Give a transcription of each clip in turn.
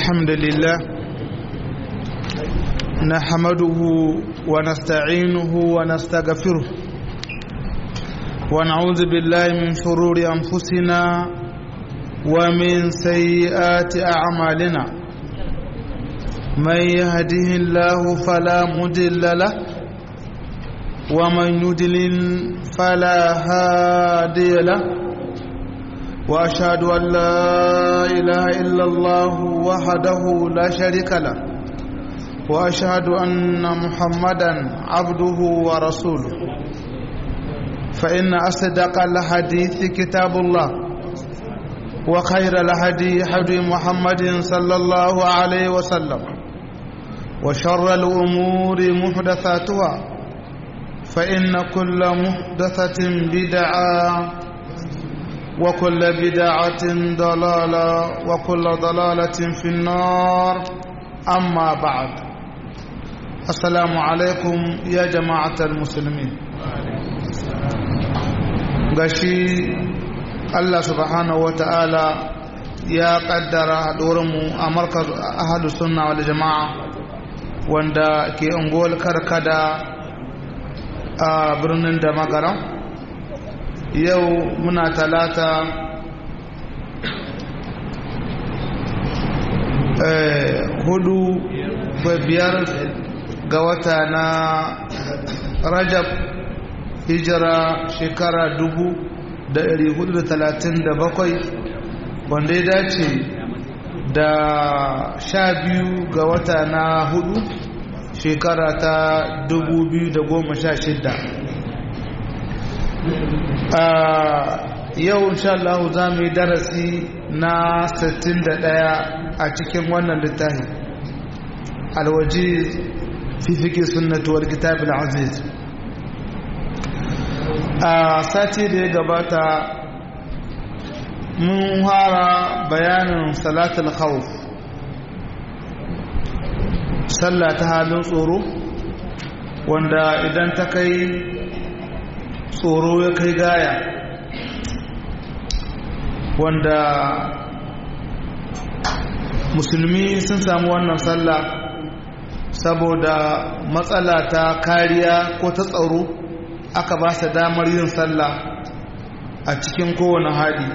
الحمد لله نحمده ونستعينه ونستغفره ونعوذ بالله من شرور أنفسنا ومن سيئات أعمالنا من يهده الله فلا مضل له ومن يضلل فلا هادي له واشهد ان لا اله الا الله وحده لا شريك له واشهد ان محمدا عبده ورسوله فان اصدق الحديث كتاب الله وخير الهدي هدي محمد صلى الله عليه وسلم وشر الامور محدثاتها فان كل محدثه بدعه وكل بدعة ضلالة وكل ضلالة في النار أما بعد السلام عليكم يا جماعة المسلمين gashi Allah subhanahu wa ta'ala ya kaddara haɗuwarmu a markaz ahadu sunna wal jama'a wanda ke unguwar karkada a birnin da magaran yau muna talata hudu biyar ga wata na rajab hijira shekara dubu da ɗari hudu da talatin da bakwai wanda ya dace da sha biyu ga wata na hudu shekara ta dubu biyu da goma sha shidda yau insha Allah za mu yi darasi na 61 a cikin wannan littafi alwaji fi fiƙi sunnatuwar kitab al-aziz a sati da ya gabata mun fara bayanin salatul khawf sallah ta halin tsoro wanda idan ta kai tsoro ya kai gaya wanda musulmi sun samu wannan sallah saboda matsala ta kariya ko ta tsaro aka ba su damar yin sallah a cikin kowane hali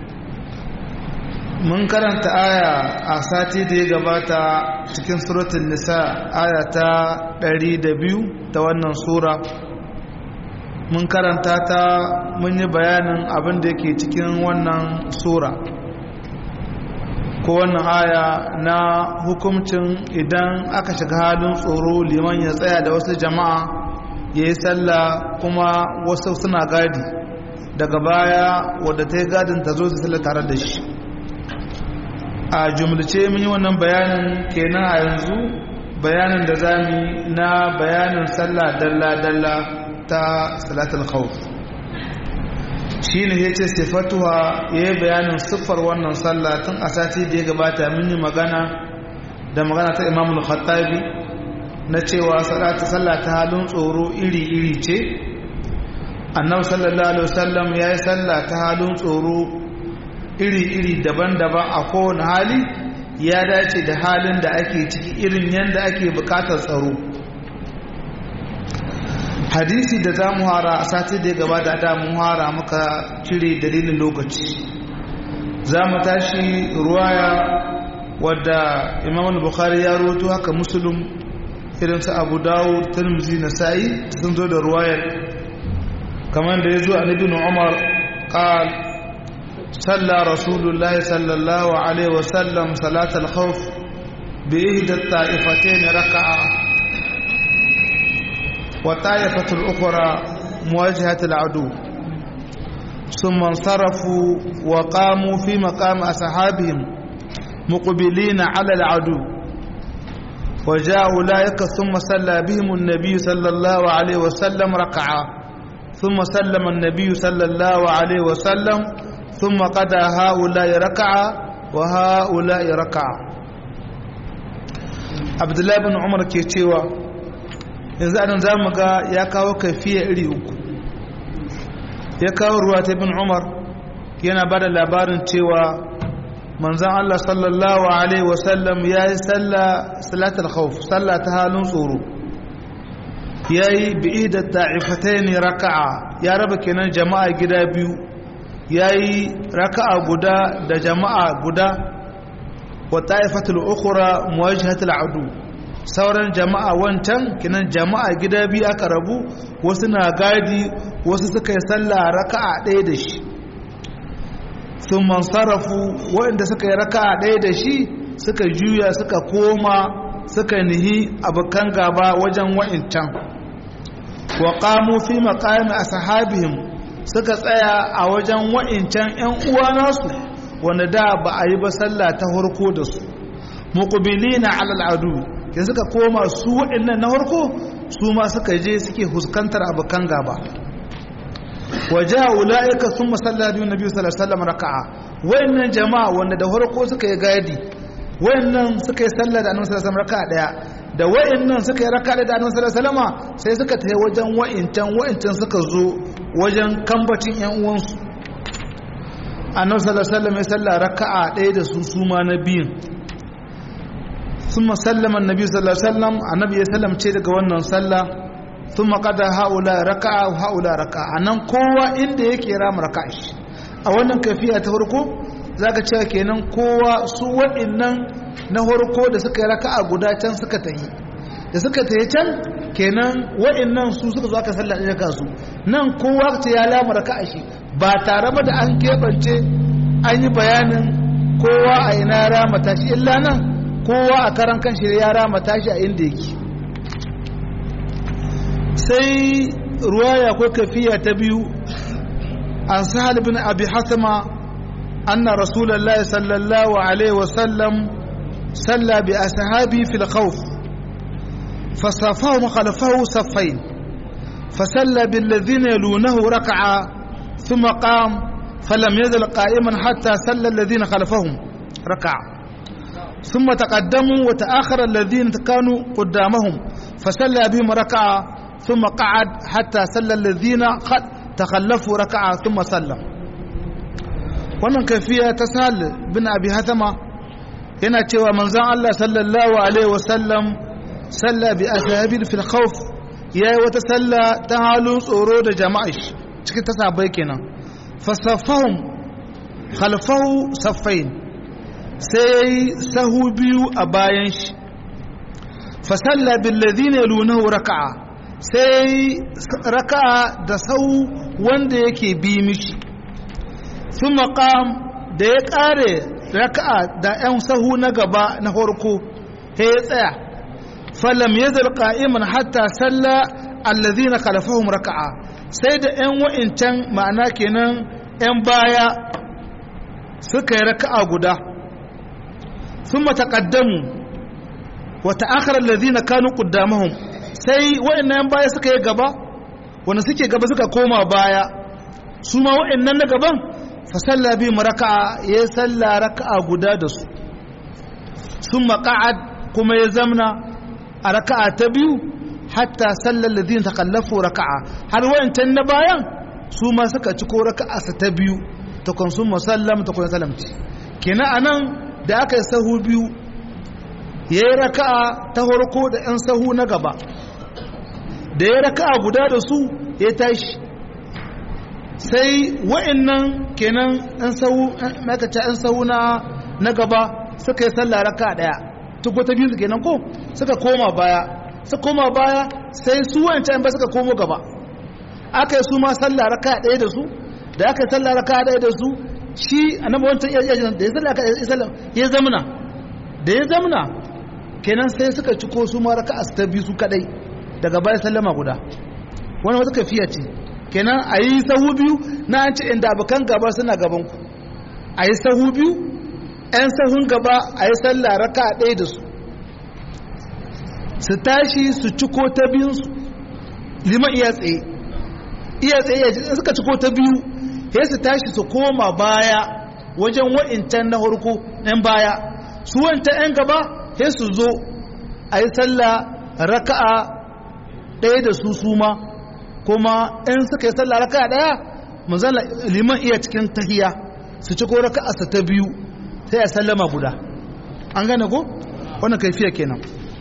mun karanta aya a sati da ya gabata cikin suratun nisa aya ta 102 ta wannan sura mun karanta ta mun yi bayanin abin da yake cikin wannan sura ko wannan aya na hukumcin idan aka shiga halin tsoro liman ya tsaya da wasu jama'a ya yi sallah kuma wasu suna gadi daga baya wadda ta yi gadin ta zo su sallah tare da shi a jumlace mun yi wannan bayanin kenan a yanzu bayanin da za mu na bayanin sallah dalla-dalla ta salatul khawf shine yace sifatuwa yayi bayanin siffar wannan sallah tun a sati da ya gabata mun yi magana da magana ta Imam al-Khattabi na cewa salatu sallah ta halin tsoro iri-iri ce Annabi sallallahu alaihi wasallam yayi sallah ta halin tsoro iri-iri daban-daban a kowane hali ya dace da halin da ake ciki irin yanda ake bukatar tsaro hadisi da za mu hara a sati da ya gaba da da mu hara muka cire dalilin lokaci za mu tashi ruwaya wadda imam bukhari ya roto haka musulun irin su abu dawo tirmizi na sa'i sun zo da ruwayar kamar da ya zo a nabin umar qal صلى رسول الله صلى الله عليه وسلم صلاة الخوف بإحدى الطائفتين ركعة وطائفة الأخرى مواجهة العدو ثم انصرفوا وقاموا في مقام أصحابهم مقبلين على العدو وجاء أولئك ثم صلى بهم النبي صلى الله عليه وسلم ركعة ثم سلم النبي صلى الله عليه وسلم ثم قضى هؤلاء ركعة وهؤلاء ركعة عبد الله بن عمر كيتشيوا yanzu anan za mu ga ya kawo kaifiya iri uku ya kawo ruwa ta bin umar yana ba da labarin cewa manzan Allah sallallahu Alaihi wasallam ya yi salatul khawf sallah ta halin tsoro ya yi bi'i da ta'ifatai ne raka'a ya raba kenan jama'a gida biyu ya yi raka'a guda da jama'a guda wa ta'ifatul ukura muwajhatul adu sauran jama'a wancan kenan jama'a gida biyu aka rabu wasu na gadi wasu suka yi sallah raka'a ɗaya da shi sun mansarafu waɗanda suka yi raka ɗaya da shi suka juya suka koma suka nihi abokan gaba wajen wa'incan wa ƙamu fi maƙami a sahabihim suka tsaya a wajen wa'incan 'yan uwa nasu wanda da ba a yi ba sallah ta harko da su muƙubili na alal'adu ya suka koma su waɗannan na harko su ma suka je suke huskantar abokan gaba waje ula'ika sun masalla biyu na biyu sallallahu raka'a wayannan jama'a wanda da farko suka yi gadi wayannan suka yi sallah da annabi sallallahu raka'a daya da wayannan suka yi raka'a da annabi sallallahu sai suka tafi wajen wa'incan wa'incan suka zo wajen kambacin yan uwansu annabi sallallahu alaihi ya sallah raka'a daya da su su ma na biyun ثم سلم النبي صلى الله عليه وسلم النبي يسلم ce daga wannan sallah sun maƙada haula raka'a haula raka'a a nan kowa inda yake rama raka'a shi a wannan kafiya ta farko za ka cewa kenan kowa su waɗannan na farko da suka yi raka'a guda can suka tahi da suka tahi can kenan waɗannan su suka zo aka sallah ɗaya ka su nan kowa ta ya lama raka'a shi ba tare ba da an keɓance an yi bayanin kowa a ina rama tashi illa nan kowa a karan kan shi ya rama tashi a inda yake sai ruwaya ko kafiya ta biyu an sahal bin abi hasama anna rasulullah sallallahu alaihi wasallam salla bi ashabi fil khawf فصفهم خلفه صفين فسلى بالذين يلونه ركعة ثم قام فلم يزل قائما حتى سلى الذين خلفهم ركعة ثم تقدموا وتآخر الذين كانوا قدامهم فسلى بهم ركعة ثم قعد حتى سلى الذين تخلفوا ركعة ثم سلم wannan kafiya ta sahal bin abi hatama yana cewa manzon Allah sallallahu alaihi wasallam salla bi ashabil fil khawf yayi wata salla ta halin tsoro da jama'a cikin ta sabai kenan fasafahum khalfahu saffain sai sahu biyu a bayan shi fasalla bil ladina yalunahu raka'a sai raka'a da sau wanda yake bi mishi sun maƙam da ya ƙare raka'a da 'yan sahu na gaba na farko ya ya tsaya falam ya zarka iman hatta salla allazi na kalafahun raka'a sai da 'yan wa'incan ma'ana kenan 'yan baya suka yi raka'a guda sun mataƙaddamu wata akar allazi na kanu ƙuddamahun sai wa'annan baya suka yi gaba wanda suke gaba suka koma baya su ma wa'annan na gaban fa salla bi raka'a ya salla raka'a guda da su sun maƙa'ad kuma ya zamna a raka'a ta biyu hatta sallar ladin ta kallafu raka'a har wa'ancan na bayan su ma suka ci ko raka'a sa ta biyu ta kun sun musallam ta kun salamci kenan anan da aka yi sahu biyu ya yi raka'a ta farko da 'yan sahu na gaba da ya raka'a guda da su ya tashi sai wa'annan kenan 'yan sahu makaca 'yan sahu na gaba suka yi sallah raka'a daya tuko ta biyu kenan ko suka koma baya suka koma baya sai su wancan ba suka komo gaba aka yi su ma sallah raka'a daya da su da aka yi sallah raka'a daya da su shi annabi wancan da ya sallah ya zamna da ya zamna kenan sai suka ciko su ma raka'a ta biyu su kadai daga baya sallama guda wani wata kafiya ce kenan a yi sahu biyu na an ce inda abokan gaba suna gabanku a yi sahu biyu 'yan sahun gaba a yi sallah raka ɗaya da su su tashi su ciko ta biyunsu liman iya tsaye iya tsaye suka ciko ta biyu ya su tashi su koma baya wajen wa'incan na harko 'yan baya su wancan 'yan gaba ya su zo a yi sallah raka'a ɗaya da su suma kuma in suka yi sallah raka ɗaya manzala liman iya cikin tahiya su ci ko raka asa ta biyu sai a sallama guda an gane ko wannan kaifiya kenan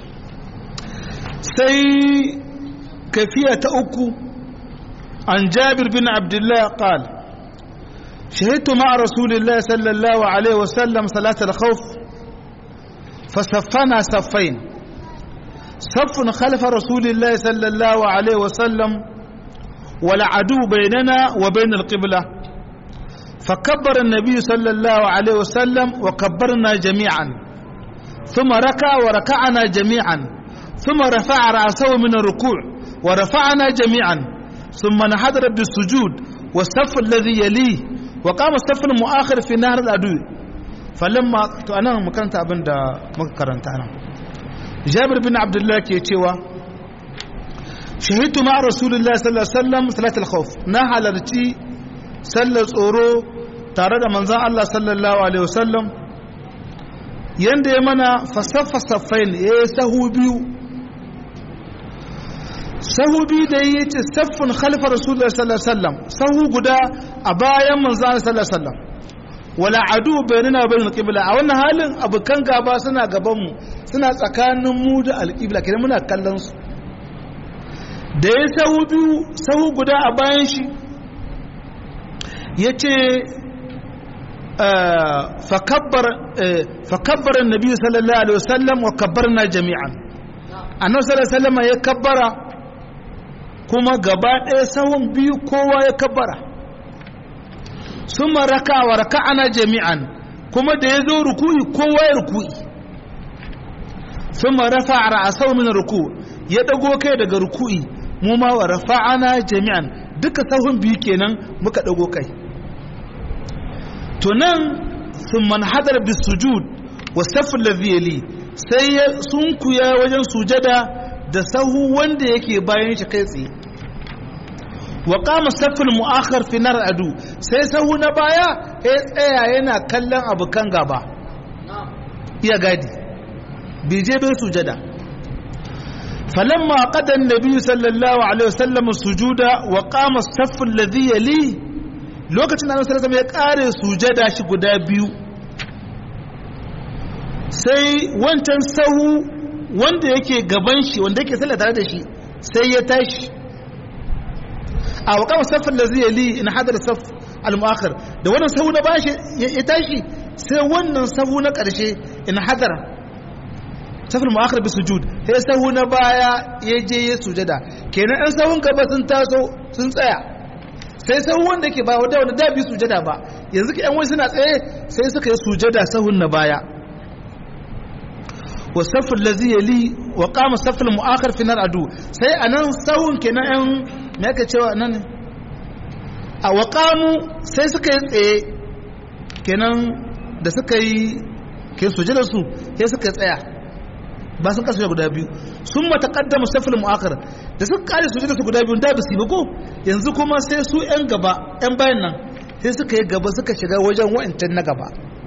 sai kaifiya ta uku an jabir bin abdullah qal شهدت مع رسول الله صلى الله عليه وسلم صلاة الخوف فصفنا صفين صف خلف رسول الله صلى الله عليه وسلم ولا عدو بيننا وبين القبلة فكبر النبي صلى الله عليه وسلم وكبرنا جميعا ثم ركع وركعنا جميعا ثم رفع رأسه من الركوع ورفعنا جميعا ثم انحدر بالسجود والصف الذي يليه وقام الصف المؤخر في نهر العدو فلما أنا مكانت أبن دا مكرنت أنا جابر بن عبد الله كي تشيوا شهدت مع رسول الله صلى الله عليه وسلم صلاة الخوف نهى لرتي sallar tsoro tare da manzan Allah sallallahu Alaihi wasallam yadda ya mana fasaffa saffain ya yi sahu biyu sahu biyu da ya ce saffin khalifar rasulullah sallallahu Alaihi wasallam sahu guda a bayan manzan Allah sallallahu Alaihi wasallam wala adu bayanina bayan alƙibla a wannan halin abokan gaba suna gabanmu suna tsakanin mu da alƙibla kenan muna kallon su da ya sahu biyu sahu guda a bayan shi ya ce fakabbar nabi sallallahu alaihi wasallam wa kabbarna jami'an annabi sallallahu alaihi wasallam ya kabbara kuma gaba ɗaya sahun biyu kowa ya kabbara sun raka wa raka'ana jami'an kuma da ya zo ruku'i kowa ya ruku'i sun rafa a ra'asau min ruku ya ɗago kai daga ruku'i mu ma wa rafa'ana jami'an duka sahun biyu kenan muka ɗago kai to nan sun manhadar bis sujud wa safin lafiyali sai ya sunkuya wajen sujada da sahu wanda yake bayan shi kai tsaye wa kama safin mu'akhar fi nar adu sai sahu na baya ya tsaya yana kallon abokan gaba iya gadi bai je bai sujada فلما قضى النبي صلى الله عليه وسلم السجود وقام الصف الذي يليه lokacin da annabi ya kare sujada shi guda biyu sai wancan sahu wanda yake gaban shi wanda yake sallah tare da shi sai ya tashi a waƙa safin da zai li in hadar saf al-mu'akhir da wannan sahu na bashi ya tashi sai wannan sahu na ƙarshe in hadar safin mu'akhir bi sujud sai sahu na baya ya je ya sujada kenan ɗan sahun gaba sun taso sun tsaya sai sahu wanda ke ba wanda wanda da bi sujada ba yanzu ke yan wani suna tsaye sai suka yi sujada sahun na baya wa safin lazi yali wa kama safin mu'akhir fi adu sai a nan sahun kenan yan me aka cewa nan a wa sai suka yi tsaye kenan da suka yi ke sujada su sai suka tsaya ba sun kasu guda biyu sun mata kaddama safil mu'akhir da suka kare su da su guda biyu da ba su ba ko yanzu kuma sai su yan gaba yan bayan nan sai suka yi gaba suka shiga wajen wa'ancan na gaba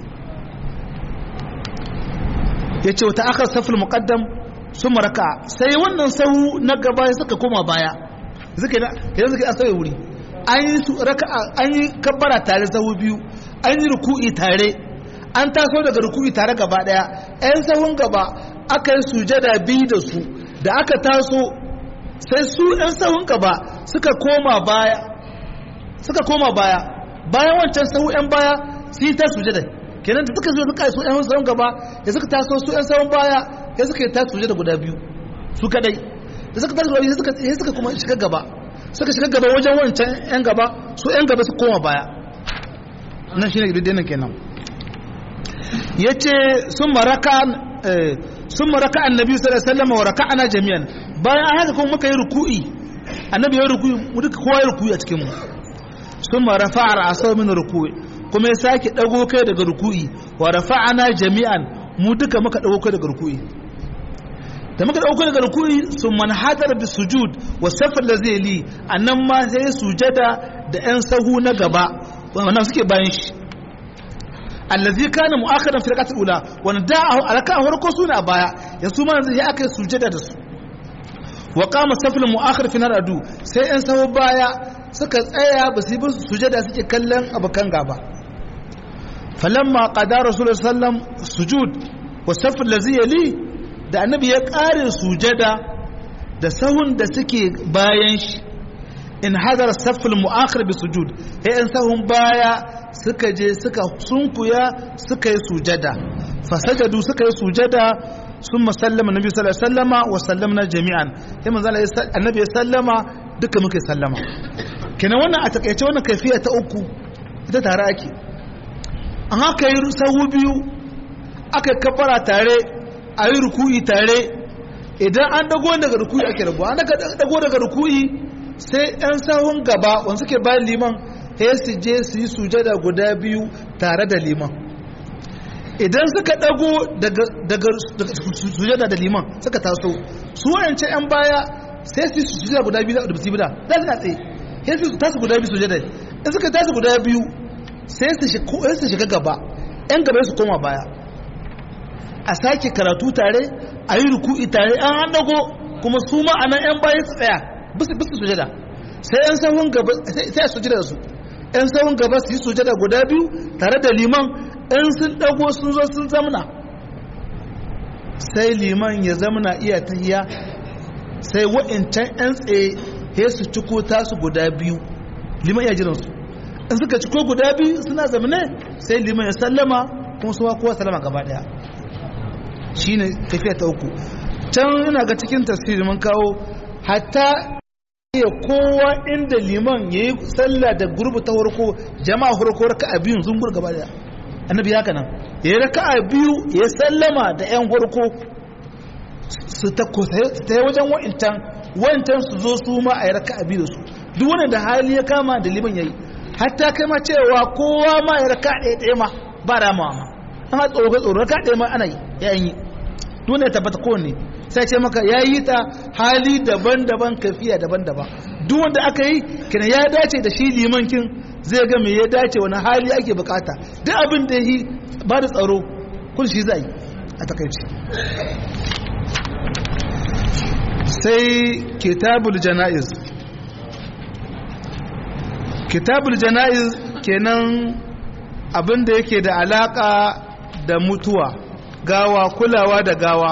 ya ce wata akhar safil muqaddam sun maraka sai wannan sahu na gaba suka koma baya suka yi suka yi asawai wuri an yi raka'a an yi kabbara tare sahu biyu an yi ruku'i tare an taso daga ruku'i tare gaba daya yan sahun gaba aka yi sujada biyu da su da aka taso sai su yan sahun gaba suka koma baya suka koma baya bayan wancan sahu yan baya su yi ta sujada kenan da suka zo suka yi su yan sahun gaba da suka taso su yan sahun baya ya suka yi ta sujada guda biyu su kadai da suka taso ya suka ya suka kuma shiga gaba suka shiga gaba wajen wancan yan gaba su yan gaba su koma baya nan shine gidan kenan yace sun maraka sun maraka annabi sallallahu alaihi wasallam wa raka'ana jami'an bayan haka kuma muka yi ruku'i annabi ya ruku'i mu duka kowa ya ruku'i a cikin mu sun rafa'a ra'sahu min ruku'i kuma ya sake dago kai daga ruku'i wa rafa'ana jami'an mu duka muka dago kai daga ruku'i da muka dago kai daga ruku'i sun manhadar bi sujud wa safar da zai li annan ma sai sujada da yan sahu na gaba wannan suke bayan shi allazi kana mu'akhiran fi rak'atil ula wanda da a raka'a farko suna baya yanzu ma yanzu ya aka yi sujada da su wa qama safil mu'akhir fi naradu sai yan sahu baya suka tsaya ba su yi sujada suke kallon abakan gaba falamma qada rasulullah sallam sujud wa saff allazi yali da annabi ya kare sujada da sahun da suke bayan shi in hadar saffil mu'akhir bi sujud sai an sahun baya suka je suka sunkuya suka yi sujada fasajadu suka yi sujada sun musallama nabi sallallahu alaihi wasallama wa sallamna jami'an sai manzo annabi ya sallama duka muka sallama kenan wannan a takaice wannan kaifiya ta uku ita tare ake an haka yi sahu biyu aka kafara tare a yi ruku'i tare idan an dago daga ruku'i ake rabu an dago daga ruku'i sai yan sahun gaba wanda suke bayan liman sai su je su yi sujada guda biyu tare da liman idan suka dago daga sujada da liman suka taso su wayance yan baya sai su yi sujada guda biyu da bisu bida za su na tsaye sai su tasu guda biyu sujada in suka tasu guda biyu sai su shiga gaba yan gaba su koma baya a sake karatu tare a yi ruku'i tare an an dago kuma su ma'anan yan baya su tsaya bisu bisu sujada sai yan sahun gaba sai a sujada su yan sahun gaba su yi sujada guda biyu tare da liman in sun dago sun zo sun zamna sai liman ya zamna iya tahiya sai wa'incan yan tsaye he su ciko tasu guda biyu liman iya jiransu in suka ciko guda biyu suna zamane sai liman ya sallama kuma suwa kowa sallama gaba daya shine tafiya ta uku can ina ga cikin tasiri mun kawo hatta ya kowa inda liman ya yi sallah da gurbu ta farko jama'a farko raka a biyun zungur gaba daya annabi haka nan ya yi raka a biyu ya sallama da yan farko su ta yi wajen wa'intan wa'intan su zo su ma a yi raka a biyu da su duk wani da hali ya kama da liman ya yi hatta kai ma cewa kowa ma ya raka ɗaya ɗaya ma ba ramawa ma an ha tsoro tsoro raka ɗaya ma ana yi ya yi dole ya tabbata kowanne sai ce maka ya yi ta hali daban-daban kafiya daban-daban duk wanda aka yi kina ya dace da shi limankin zai ga me ya dace wani hali ake bukata duk abin da yi ba da tsaro kun shi zai a takaici sai kitabul jana'iz kitabul jana'iz kenan abin da yake da alaka da mutuwa gawa kulawa da gawa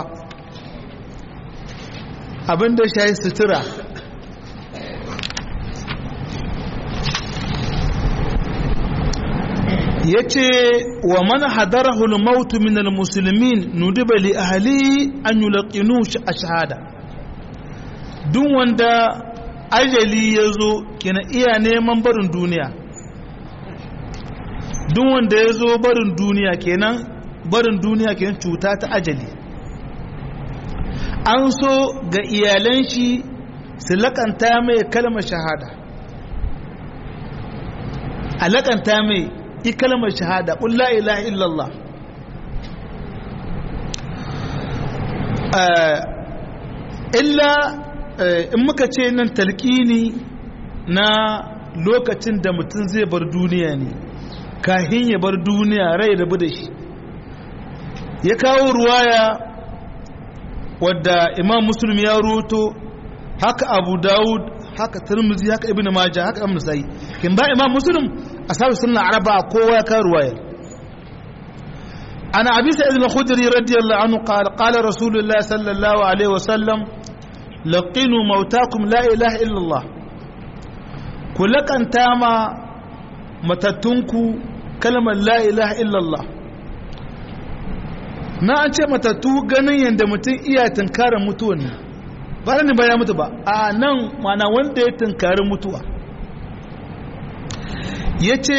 abin da shayi sutura ya ce wa man hadarahul mautu minal musulmin nudiba li ahli an yulaqinu a shahada duk wanda ajali ya zo kina iya neman barin duniya duk wanda ya zo barin duniya kenan barin duniya kenan cuta ta ajali an so ga iyalan shi su lakanta mai kalmar shahada a lakanta mai i kalmar shahada ƙulla ilaha illallah illa in muka ce nan talƙini na lokacin da mutum zai bar duniya ne kahin ya bar duniya rai rabu da shi ya kawo ruwaya wadda imam muslim ya roto haka abu dawud haka turmuzi haka ibn maja haka ibn sai kin ba imam muslim asabu sunna araba kowa ya kawo ruwaya ana abi sa'id al-khudri radiyallahu anhu qala qala rasulullah sallallahu alaihi wasallam laqinu mautakum la ilaha illa allah kulakanta ma matattunku kalmar la ilaha illa allah na an ce matattu ganin yadda mutum iya tunkarar mutuwa ne ba ne ba ya mutu ba a nan mana wanda ya tunkari mutuwa ya ce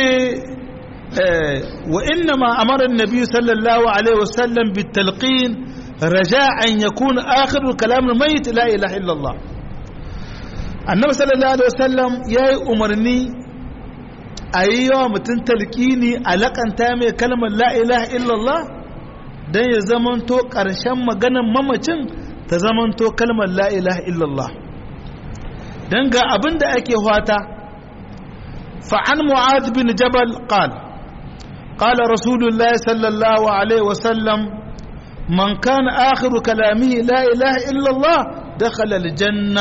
wa inna ma amarar nabi sallallahu alaihi wasallam bi talqin raja an ya kuna akhirul kalamun mai la ilaha illallah annabi sallallahu alaihi wasallam ya yi umarni a yi yawa mutum talqini a laƙanta mai kalmar la ilaha illallah don ya zamanto ƙarshen maganan mamacin ta zamanto kalmar la ilaha illallah don ga abin da ake hwata fa'an mu'ad bin jabal qal qala rasulullah sallallahu alaihi wasallam man kana akhiru kalamihi la ilaha illallah dakhala aljanna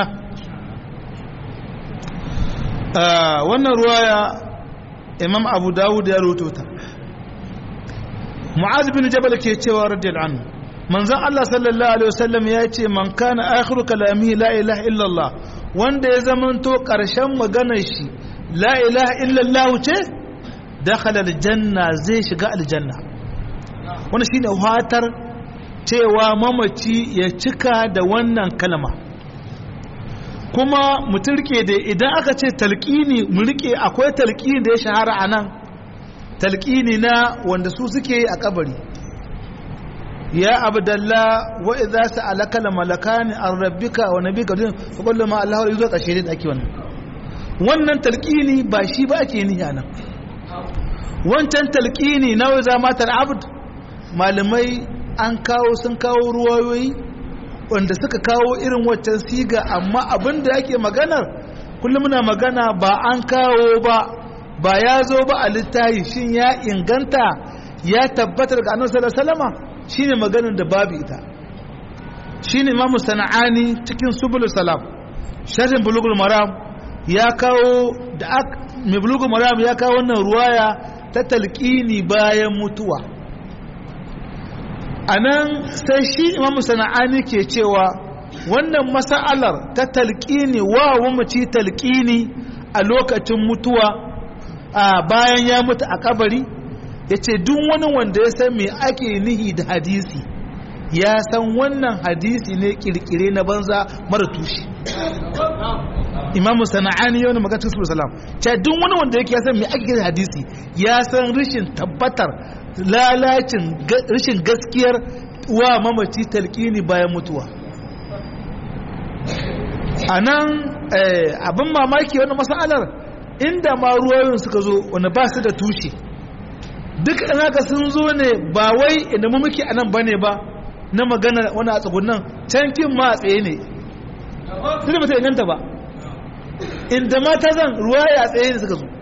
wannan ruwaya imam abu dawud ya rubuta mu'az bin jabal ke cewa radiyallahu anhu manzon Allah sallallahu alaihi wasallam ya ce man kana akhiru kalami la ilaha illallah wanda ya zamanto karshen maganar shi la ilaha illallah ce dakhala aljanna zai shiga aljanna wannan shine fatar cewa mamaci ya cika da wannan kalma kuma mutum rike da idan aka ce talqini mu rike akwai talqini da ya shahara anan talqini na wanda su suke a kabari ya abdallah wa idza sa'alaka al malakani an rabbika wa nabika din fa qul ma allah yuzo kashe din ake wannan wannan talqini ba shi ba ake nihi anan wancan talqini na wa za matal abd malamai an kawo sun kawo ruwayoyi wanda suka kawo irin waccan siga amma abin da yake maganar kullum muna magana ba an kawo ba ba ya zo ba a littahi shin ya inganta ya tabbatar ga annabi sallallahu alaihi wasallam shine maganar da babu ita shine imamu sana'ani cikin subul salam sharhin bulugul maram ya kawo da mai bulugul maram ya kawo wannan ruwaya ta talqini bayan mutuwa anan sai shi imamu sana'ani ke cewa wannan mas'alar ta talqini wa mamaci talqini a lokacin mutuwa a bayan ya mutu a kabari ya ce duk wani wanda ya san me ake nihi da hadisi ya san wannan hadisi ne kirkire na banza mara tushe imamu sana'ani yau na magatar su salam ce duk wani wanda yake ya san me ake da hadisi ya san rashin tabbatar lalacin rashin gaskiyar wa mamaci talqini bayan mutuwa a nan abin mamaki wani masalar inda ma ruwayoyin suka zo wanda ba su da tushe duk haka sun zo ne ba wai inda mu muke anan bane ba na magana wani a tsugunan can kin ma a tsaye ne tunda ba ta inganta ba inda ma ta zan ruwaya a tsaye ne suka zo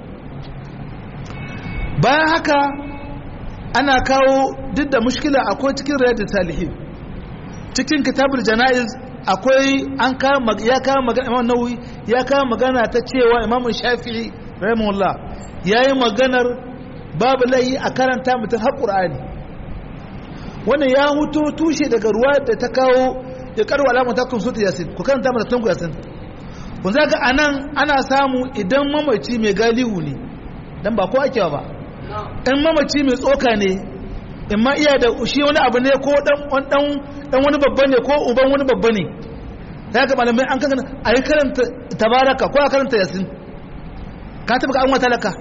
bayan haka ana kawo duk da mushkila akwai cikin rayar da salihin cikin kitabul jana'iz akwai an kama ya kama magana imam nawawi ya kama magana ta cewa imam shafi'i rahimahullah yayi maganar babu layi a karanta mutum har qur'ani wannan ya huto tushe daga ruwa da ta kawo ya karwa alamun ta kunsuta yasin ku karanta mata tunku yasin kun zaka anan ana samu idan mamaci mai galihu ne dan ba ko ake ba in mamaci mai tsoka ne in ma iya da shi wani abu ne ko dan wani babba ne ko uban wani babba ne da haka malamai an kankana a yi karanta tabaraka ko a karanta yasin ka taɓa an wata laka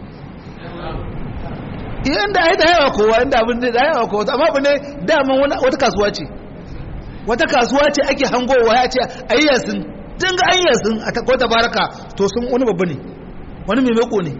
iya inda ai da yawa kowa inda abin da yawa kowa amma abu ne daman wata kasuwa ce wata kasuwa ce ake hangowa ya ce a yi yasin tun ga an yasin a ko tabaraka to sun wani babba ne wani mai mako ne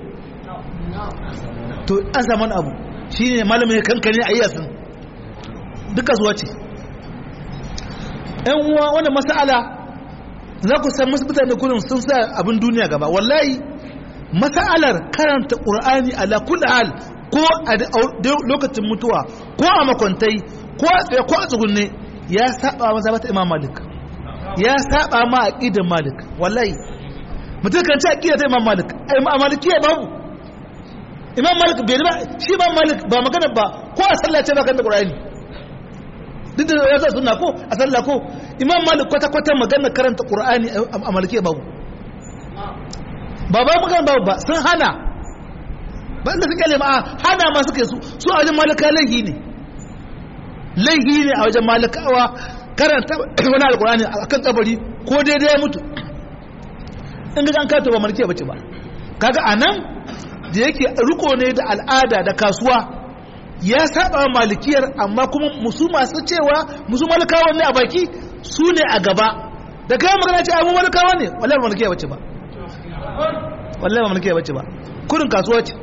to an samu abu shi ne malamin kankane a yasin duk kasuwa ce ‘yan uwa wani masala za ku san masu mutane kullum sun sa abin duniya gaba wallahi masalar karanta ƙur'ani ala kulli hal ko a lokacin mutuwa ko a makwantai ko a tsaye ko a tsugunne ya saba maza bata imam malik ya saba ma aqidar malik wallahi mutum kan ci aqidar ta imam malik a malikiya babu imam malik bai ba shi ba malik ba magana ba ko a sallah ce ba kan da qur'ani duk da ya sunna ko a sallah ko imam malik kwata kwata magana karanta qur'ani a malike babu ba ba magana babu ba sun hana ba inda suke lema hana ma suke su su a wajen malika laihi ne laihi ne a wajen malikawa karanta wani alqur'ani akan kabari ko daidai ya mutu in ga an kato ba malike bace ba kaga anan da yake riko ne da al'ada da kasuwa ya saba malikiyar amma kuma musu masu cewa musu malikawa ne a baki su ne a gaba da kayan magana ce abu malikawa ne wallahi ba malikiya bace ba wallahi ba malikiya bace ba kurin kasuwa ce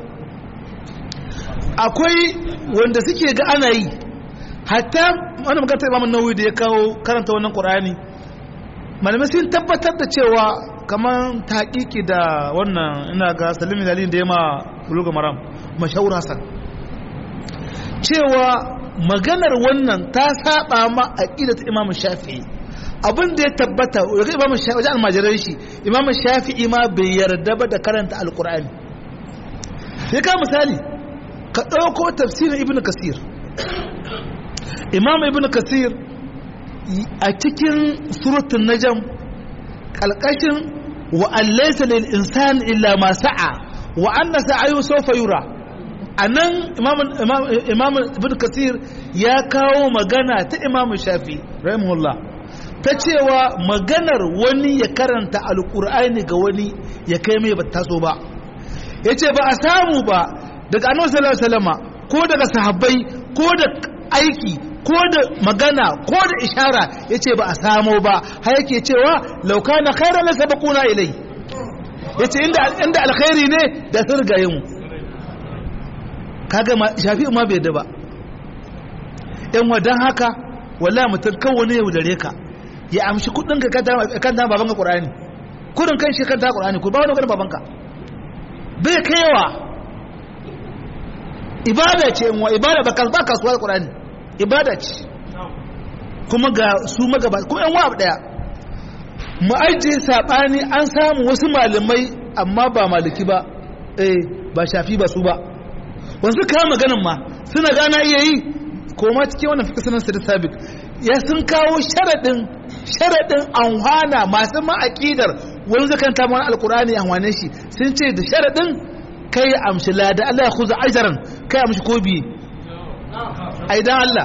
akwai wanda suke ga ana yi hatta wani magana ta imamun nawawi da ya kawo karanta wannan qur'ani malamai sun tabbatar da cewa kamar taƙiƙi da wannan ina ga salimin dalilin da ya ma buluga maram mashahur hasan cewa maganar wannan ta saba ma aqida ta imam shafi'i abin da ya tabbata daga imam shafi'i wajen almajiran shi imam shafi'i ma bai yarda ba da karanta alqur'ani sai ka misali ka ɗauko tafsirin ibn kasir imam ibn kasir a cikin suratun najam kalkashin wa allaisa lil insan illa ma sa'a wa anna sa'ayu sawfa yura anan imam imam ibn kasir ya kawo magana ta imam shafi rahimahullah ta cewa maganar wani ya karanta alkur'ani ga wani ya kai mai ba taso ba yace ba a samu ba daga annabi sallallahu alaihi wasallama ko daga sahabbai ko da aiki ko da magana ko da ishara ya ce ba a samo ba har yake cewa lauka na khairar na sabakuna ilai ya ce inda alkhairi ne da sun rigaye mu kaga shafi ma bai da ba yan wadan haka wala mutum kan wani yau da reka ya amshi kudin ka kan ta babanka qur'ani kudin kan shi kan ta qur'ani ku ba wani kan babanka bai kaiwa ibada ce wa ibada ba kasuwa qur'ani ibada ce kuma ga su magaba kuma yan wa daya mu ajiye sabani an samu wasu malamai amma ba maliki ba eh ba shafi ba su ba wanzu kawo maganin ma suna gana iya yi koma cikin wannan fika sanar sa da sabik ya sun kawo sharaɗin sharaɗin anhwana masu ma'aƙidar wani zakan ta mana alkur'ani anhwane shi sun ce da sharaɗin kai amshi lada Allah ya kuza ajaran kai amshi ko biye aidan Allah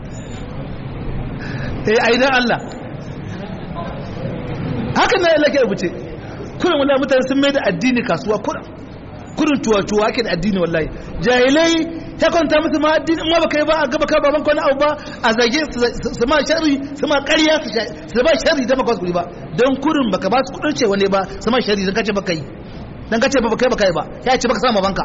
eh aidan Allah haka ne Allah ke rubuce kurin wallahi mutane sun mai da addini kasuwa kurin kurin tuwa-tuwa ake da addini wallahi jahilai ya kwanta musu ma addini ma baka yi ba a gaba ka baban kwani abu ba a zage su ma shari su ma ƙarya su ba shari da maka wasu ba don kurin baka ba su kudin cewa ne ba su ma shari don kace baka yi don kace ba baka yi baka yi ba ya ce baka sama banka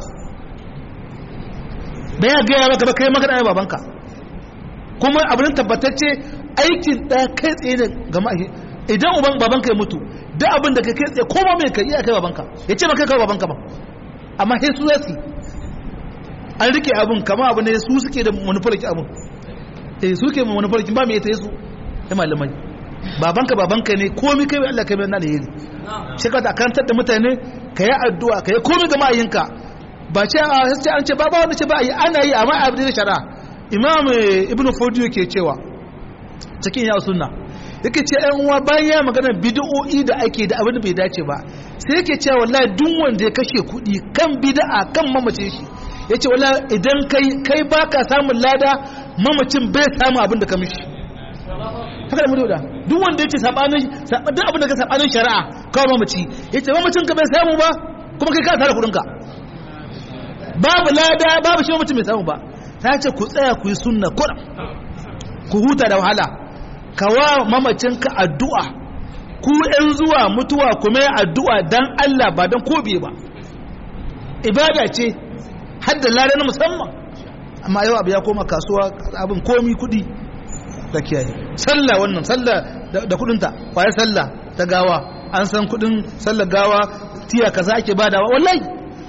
da ya gaya maka baka yi maka da babanka kuma abin tabbatacce aikin ɗaya kai tsaye da gama idan uban babanka ya mutu duk abin da kai kai tsaye koma mai kai iya kai babanka ya ce maka kai babanka ba amma sai su zasi an rike abin kama abu ne su suke da manufarki abin eh su ke manufarki ba mai ta su ya malamai babanka babanka ne komi kai mai Allah kai mai na alheri shi ka kantar da mutane ka yi addu'a ka yi komi ga ma'ayinka ba ce a sai an ce ba ba wanda ce ba yi ana yi amma abin da shari'a imam ibnu fodiyo ke cewa cikin ya sunna yake ce ‘yan uwa bayan ya magana bid'o'i da ake da abin da bai dace ba sai yake cewa wallahi duk wanda ya kashe kuɗi kan bid'a kan mamace shi ya ce wallahi idan kai kai baka samun lada mamacin bai samu abin da ka mishi haka da mudu da duk wanda ya ce sabanin duk abin da ka sabanin shari'a kawai mamaci ya ce mamacin ka bai samu ba kuma kai ka tara kuɗin ka babu lada babu shi mamacin bai samu ba ta ce ku tsaya ku yi sunna kuɗin ku huta da wahala kawa mamacinka addu'a ku ‘yan zuwa mutuwa kuma yi addu'a don Allah ba don kobe ba ibada ce hadda lare na musamman amma yau abu ya koma kasuwa abin komi kudi da kiyaye sallah wannan sallah da kudinta kwayar sallah ta gawa an san kudin sallah gawa tiya kaza ake badawa wallahi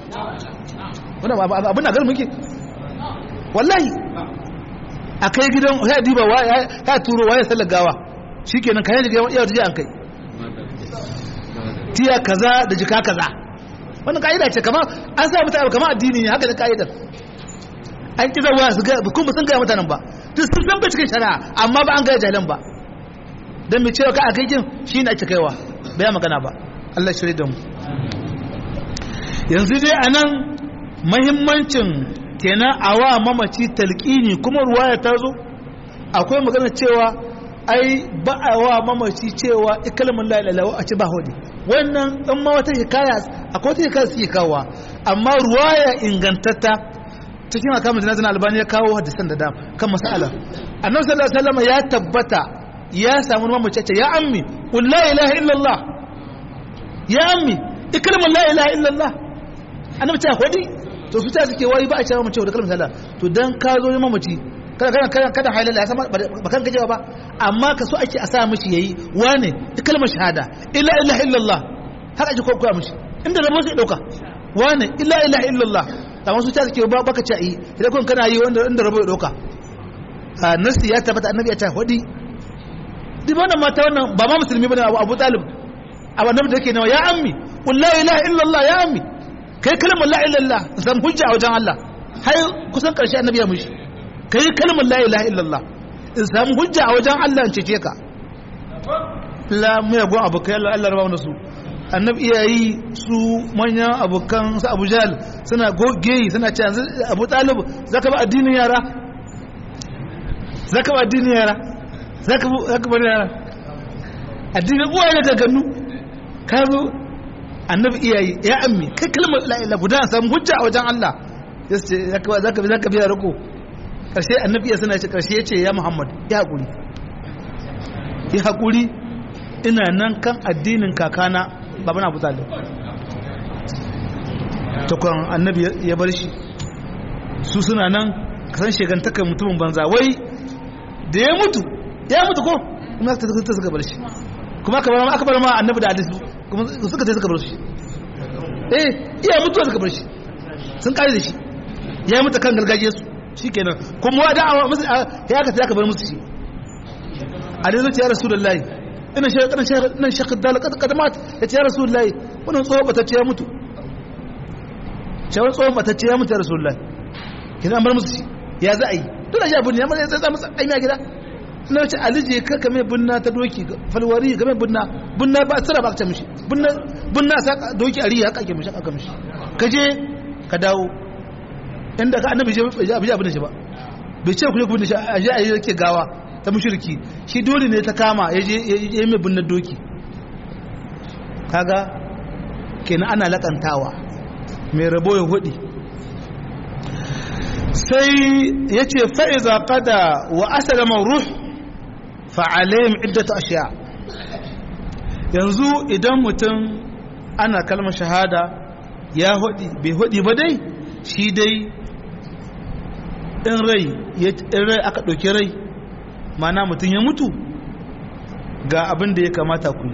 abin na muke wallahi a kai gidan ya diba ya turo waye sallar gawa shi kenan kayan jiga yawon jiya an kai tiya kaza da jika kaza wannan ka'ida ce kama an sa mutane kama addini ne haka da ka'idar an ƙi zawa su ga kuma sun gaya mutanen ba duk sun san bai cikin shari'a amma ba an gaya jahilan ba don mai cewa ka a kai kin shi ne ake kaiwa bai magana ba Allah shirya da mu yanzu dai a nan mahimmancin kenan a wa mamaci talƙini kuma ruwaya ta zo akwai magana cewa ai ba a wa mamaci cewa ikalmin la'ilalawa a ci ba hudu wannan ɗan ma wata hikaya akwai wata hikaya suke kawowa amma ruwaya ingantatta cikin akamun jinazin albani ya kawo hadisan da dam kan masala annabi sallallahu alaihi wasallam ya tabbata ya samu mamaci ce ya ammi qul la ilaha illallah ya ammi ikalmin la ilaha illallah annabi ta hudi to su ta suke wai ba a cewa mace da kalmar sallah to dan ka zo ne mamaci kada kada kada kada halala ya sama ba kan kaje ba amma ka so ake a sa mishi yayi wane da kalmar shahada illa ilaha illallah haka ake kokoya mishi inda rabo sai dauka wane illa ilaha illallah amma su ta suke ba baka ce yi idan kun kana yi wanda inda rabo ya dauka a nasi ya tabbata annabi ya ta hudi duk wannan mata wannan ba ma musulmi bane Abu Talib abu annabi da yake nawa ya ammi qul la ilaha illallah ya ammi kai kalmar la ilallah zan hujja a wajen Allah har kusan karshe annabi ya mushi kai kalmar la ilaha illallah in samu hujja a wajen Allah in cece ka la mai gon abokai Allah Allah raba mana su annabi iyayi su manyan abokan su Abu Jahl suna goge suna ce yanzu Abu Talib zaka ba addinin yara zaka ba addinin yara zaka zaka ba yara addinin uwaye da gagannu ka zo annabi iyayi ya ammi kai kalmar la ilaha guda samu hujja a wajen Allah yace zaka zaka zaka biya rako karshe annabi ya sana ce karshe yace ya Muhammad ya hakuri ya hakuri ina nan kan addinin kakana baban Abu Talib to kan annabi ya bar shi su suna nan kasan shegantakar mutumin banza wai da ya mutu ya mutu ko kuma ta suka bar shi kuma aka bar ma aka bar ma annabi da hadisi kuma suka sai suka bar shi eh iya mutuwa suka bar shi sun kare da shi ya mutu kan gargajiyar su shikenan kuma wa da'awa musu ya aka sai aka bar musu shi a dai zuciya rasulullahi ina shi ina shi ina shi kadal kadamat ya ce ya rasulullahi wannan tsohon batacce ya mutu shawar tsohon batacce ya mutu ya rasulullahi kina an bar musu shi ya za a yi dole ya bunni amma ya tsaya musu aimi a gida na ce alije ka kame bunna ta doki falwari game bunna bunna ba tsira ba ka mishi bunna bunna sa doki a riya haka ake mishi aka mishi ka je ka dawo inda ka annabi je abi abin shi ba bai ce ku je ku bin shi a je a yi yake gawa ta mushriki shi dole ne ta kama ya je ya yi mai bunna doki kaga kenan ana lakantawa mai rabo ya hudi sai ya ce fa'iza kada wa asalama ruh fa'alayhim iddatu ashiya yanzu idan mutum ana kalmar shahada ya hudi bai hudi ba dai shi dai in rai in rai aka ɗauki rai mana mutum ya mutu ga abin da ya kamata ku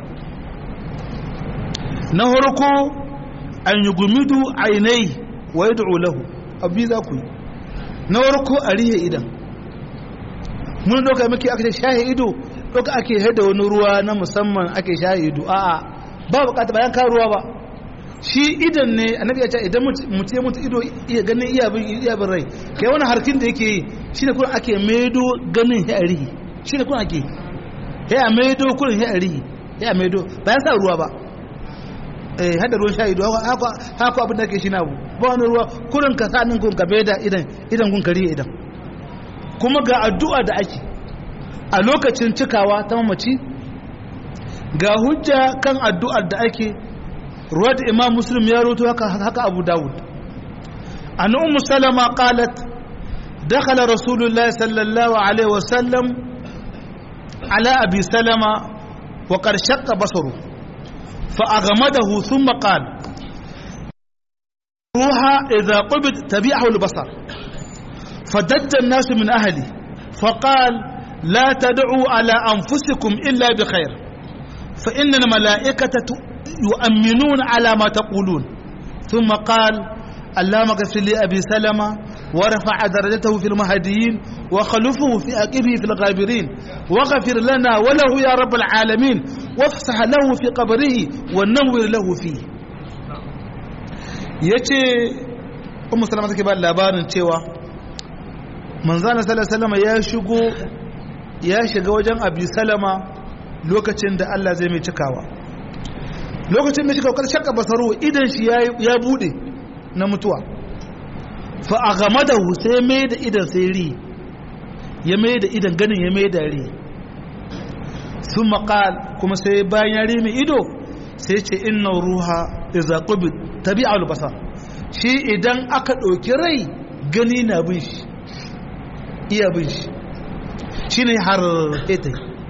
na harko an yi gumidu ainai wa yi lahu abu za ku yi na warko a rihe idan mun doka muke aka ce shahe ido doka ake haida wani ruwa na musamman ake shahe ido a'a ba bukata bayan ka ruwa ba shi idan ne annabi ya ce idan mutum ya mutu ido iya ganin iya bin iya bin rai kai wani harkin da yake yi shine kuma ake maido ganin ya rihi shine kuma ake ya maido kurin ya rihi ya maido bayan sa ruwa ba eh hada ruwan sha ido haka haka abin da ke shi na abu ba wani ruwa kurin ka sanin kun ka beda idan idan kun kariye idan kuma ga addu'a da ake a lokacin cikawa ta mamaci ga hujja kan addu'ar da ake ruwa da imam muslim ya roto haka haka abu dawud an ummu salama qalat dakhala rasulullah sallallahu alaihi wasallam ala abi salama wa qad shaqqa basaru فأغمده ثم قال روها إذا قبض تبيعه البصر فدج الناس من أهله فقال لا تدعوا على أنفسكم إلا بخير فإن الملائكة يؤمنون على ما تقولون ثم قال اللهم اغفر لأبي سلمة ورفع درجته في المهديين وخلفه في أكبه في الغابرين وغفر لنا وله يا رب العالمين وافسح له في قبره ونور له فيه yace ummu salama take ba labarin cewa manzana sallallahu alaihi ya shigo ya shiga wajen abi salama lokacin da Allah zai mai cikawa lokacin da shi kawai shakka basaru idan shi ya bude na mutuwa fa aghamadahu sai mai da idan sai ri ya mai da idan ganin ya mai da ri sun maƙal kuma sai bayan ya rimi ido sai ce inna ruha iza qubi tabi'a al-basar shi idan aka ɗauki rai gani na bin shi iya bin shi shine har ita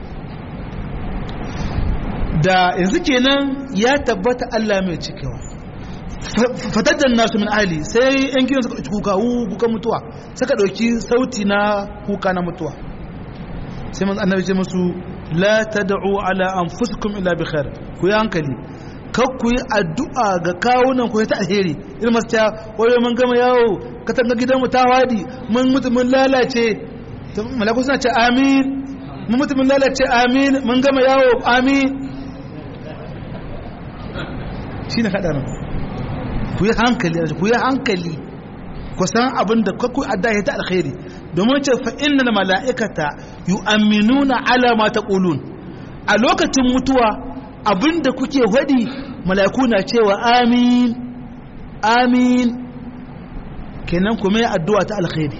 da yanzu kenan ya tabbata Allah mai cikewa fataddan nasu min ahli sai yan gidan suka ɗauki kuka kuka mutuwa suka ɗauki sauti na kuka na mutuwa sai man annabi ce musu la tad'u ala anfusikum illa bi khair ku yi hankali kar ku yi addu'a ga kawunan ku ta alheri irin masu ta wayo mun gama yawo katanga gidan mu ta wadi mun mutu mun lalace malaku suna ce amin mun mutu mun lalace amin mun gama yawo amin shine hadarin ku yi hankali ku yi hankali kusan abin da kwaku adda ya ta alkhairi domin ce fa innal mala'ikata yu'minuna ala ma taqulun a lokacin mutuwa abin da kuke hadi mala'iku na cewa amin amin kenan kuma ya addu'a ta alkhairi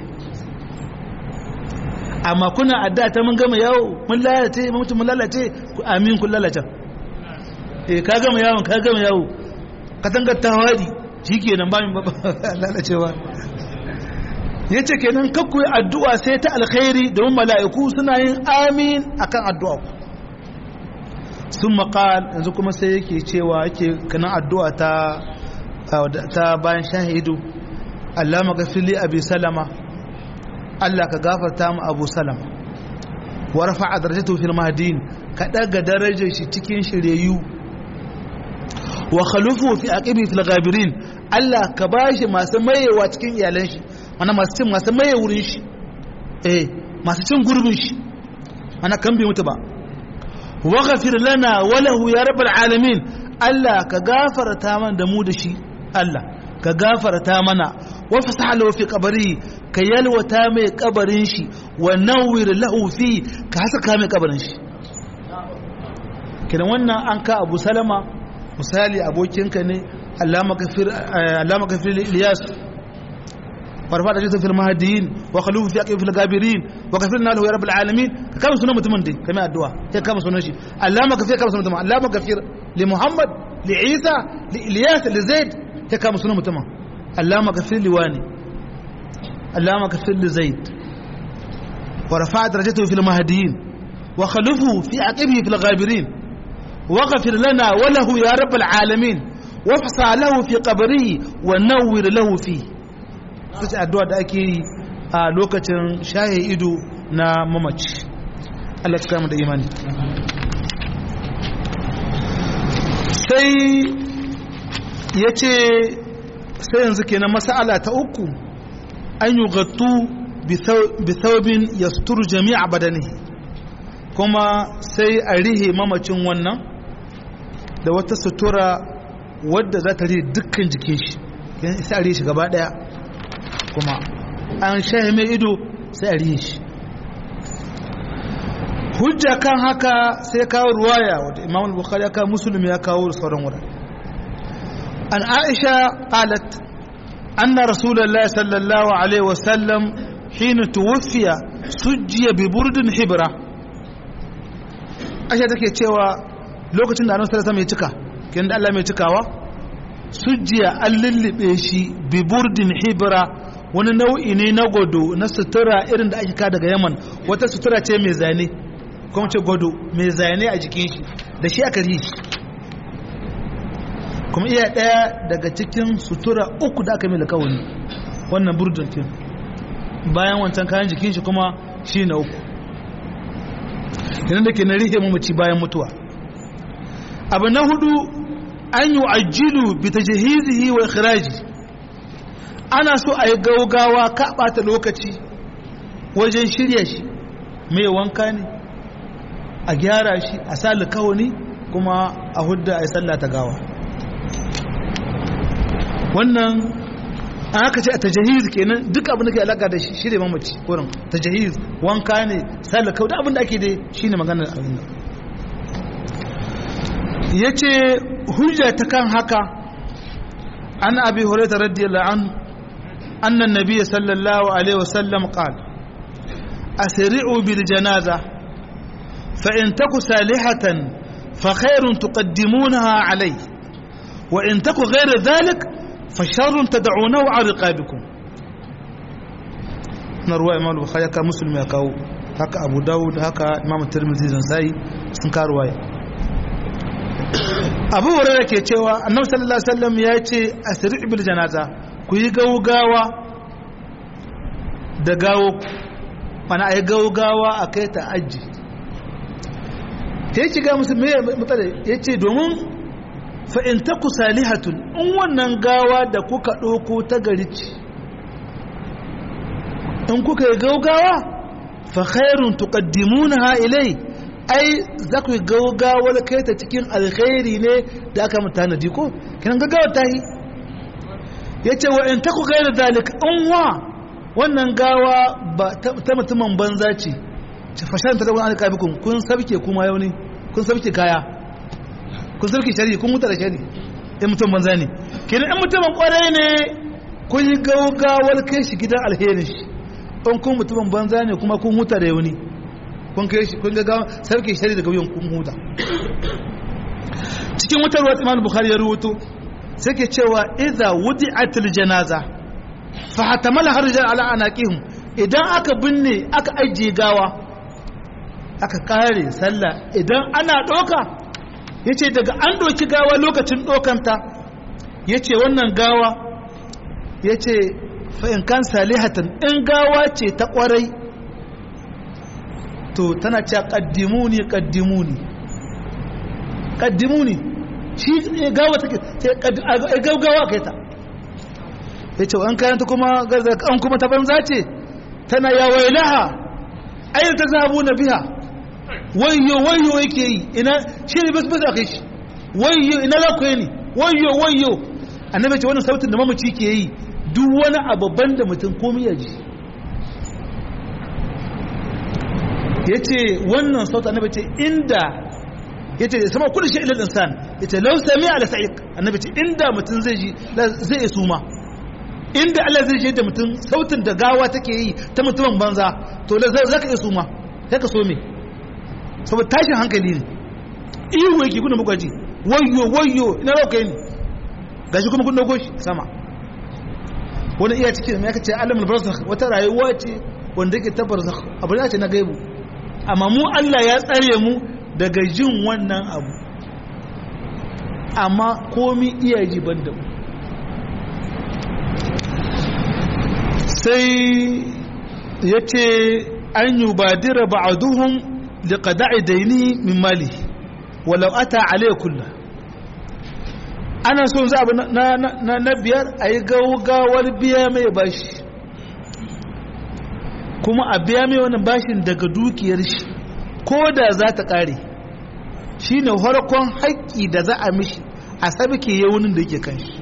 amma kuna addu'a ta mun gama yawo mun lalace mutum mun lalace amin kun lalace eh ka gama yawon ka gama yawo katangar ta hadi shikenan ba min lalacewa yace kenan kakku yi addu'a sai ta alkhairi domin mala'iku suna yin amin akan addu'a ku sun maƙal yanzu kuma sai yake cewa yake kanan addu'a ta ta bayan shahidu Allah magafili abi salama Allah ka gafarta mu abu salama wa rafa'a darajatu fil mahdin ka daga darajar shi cikin shiryayyu wa khalufu fi aqibi fil ghabirin Allah ka bashi masu mayewa cikin iyalan shi mana masu cin masu maye wurin shi eh masu cin gurbin shi mana kan bai mutu ba wa ghafir lana wa lahu ya rabbal alamin Allah ka gafarta mana da mu da shi Allah ka gafarta mana wa fasaha lahu fi qabri ka yalwata mai kabarin shi wa nawwir lahu fi ka haska mai kabarin shi kidan wannan an ka Abu Salama misali abokinka ne allama kafir allama kafir Ilyas warfa da jisun fil mahdiyin wa khalufu fi aqib fil gabirin wa kafirna lahu ya rabbul alamin ka kama sunan mutumin dai kamar addu'a sai kama sunan shi allama kafir kama sunan mutumin allama kafir li muhammad li isa li ilyas li zaid sai kama sunan mutumin allama kafir li wani allama kafir li zaid wa rafa darajatahu fil mahdiyin wa khalufu fi aqibihi fil gabirin واغفر لنا وله يا رب العالمين وافسع له في قبره ونور له فيه sai addu'a da ake yi a lokacin shaye ido na mamaci Allah ya kama da imani sai ya ce sai yanzu kenan masala ta uku an yi gattu bithaubin ya suturu jami'a badani kuma sai a rihe mamacin wannan da wata sutura wadda za ta rihe dukkan jikin shi sai a rihe shi gaba daya kuma an shahe mai ido sai a rihe shi hujja kan haka sai kawo ruwaya wadda imam al-bukhari ya kawo musulmi ya kawo sauran wurin an aisha qalat anna rasulullahi sallallahu alaihi wasallam hina tuwfiya sujjiya bi burdin hibra aisha take cewa lokacin da annabi sallallahu alaihi cika kin da Allah mai cikawa sujjiya an lullube shi bi burdin hibra wani nau'i ne na godo na sutura irin da ake ka daga Yaman wata sutura ce mai zane kuma ce godo mai zane a jikin shi da shi aka yi kuma iya daya daga cikin sutura uku da aka mai lakawani wannan burdin kin bayan wancan kayan jikin shi kuma shi na uku yanar da ke na rihe mamaci bayan mutuwa abu na hudu an yi ajilu bi ta jihizihi wa ikhiraji ana so a yi gaugawa ka ɓata lokaci wajen shirya shi mai wanka ne a gyara shi a sa likawani kuma a hudda a yi sallah ta gawa wannan an haka ce a tajahiz kenan duk abin da ke alaka da shi ne mamaci wurin tajahiz wanka ne salaka da abin da ake dai shi ne maganar abin da ya ce hujja ta kan haka an abi hurairah radiyallahu an annan nabiy sallallahu alaihi wasallam qala asri'u bil janaza fa in taku salihatan fa khairun tuqaddimunaha alayhi wa in taku ghayra dhalik fasharun ta da'unahu a riƙabikun na ruwa imam bukhari haka musulmi ya kawo haka abu dawud haka imam tirmidhi zan sai sun ka ruwaya abu hurairah ke cewa annabi sallallahu alaihi wasallam ya ce asri bil janaza ku yi gaugawa da gawo mana ai gaugawa a kai ta aji ta yi shiga musu me matsala ya ce domin fa'in ta ku salihatun in wannan gawa da kuka ɗauko ta gari ce in kuka yi gaugawa fa khairun tuqaddimuna ha ilai ai za ku yi gaugawar kai ta cikin alkhairi ne da aka mutanadi ko kinan gaggawa ta yi yace wa in taku gaira zalik in wa wannan gawa ba ta mutumin banza ce ce fashan ta wani alƙabikun kun sabke kuma yau ne kun sabke kaya kun sabke shari kun mutu da shari in mutum banza ne kenan in mutumin kwarai ne kun yi gaugawar kai shi gidan alherin shi in kun mutumin banza ne kuma kun huta da yauni kun kai shi kun ga sarki shari daga wuyan kun huta cikin wutar wata imam bukhari ya rubuto sai ke cewa idza wudi'atil janaza fa hatamala harjan ala anaqihim idan aka binne aka ajiye gawa aka kare sallah idan ana doka yace daga an doki gawa lokacin dokanta yace wannan gawa yace fa in kan salihatan in gawa ce ta kwarai to tana cewa qaddimuni qaddimuni qaddimuni shi gawa take sai gaugawa kai ta yace an kayan ta kuma an kuma ta banza ce tana ya wailaha ayin ta zabu na biya wayyo wayyo yake yi ina shi ne bas bas akai shi wayyo ina za ku yi ni wayyo wayyo annabi ce wannan sautin da mamaci ke yi duk wani ababban da mutum komai ya ji ya ce wannan sautin annabi ce inda ya ce sama kudu shi ilil insan ya ce lau sami ala sa'iq annabi ce inda mutum zai ji zai yi suma inda Allah zai ji da mutum sautin da gawa take yi ta mutumin banza to za ka iya suma sai ka so me saboda tashin hankali ne ihu yake kuna muka ji wayyo wayyo ina rauka yi ne gashi kuma kun dogo shi sama wani iya cikin mai aka ce alamul barzakh wata rayuwa ce wanda yake ta barzakh abu ne ce na gaibu amma mu Allah ya tsare mu daga jin wannan abu amma komi iya ji ban da mu sai ya ce an yi badira ba'aduhun da ƙada'i daini min mali walau ata alai kulla ana son za abu na biyar a yi gaugawar biya mai bashi kuma a biya mai wani bashin daga dukiyar shi ko da za ta ƙare shi ne harkon haƙƙi da za a mishi a sabike yawunin da yake kan shi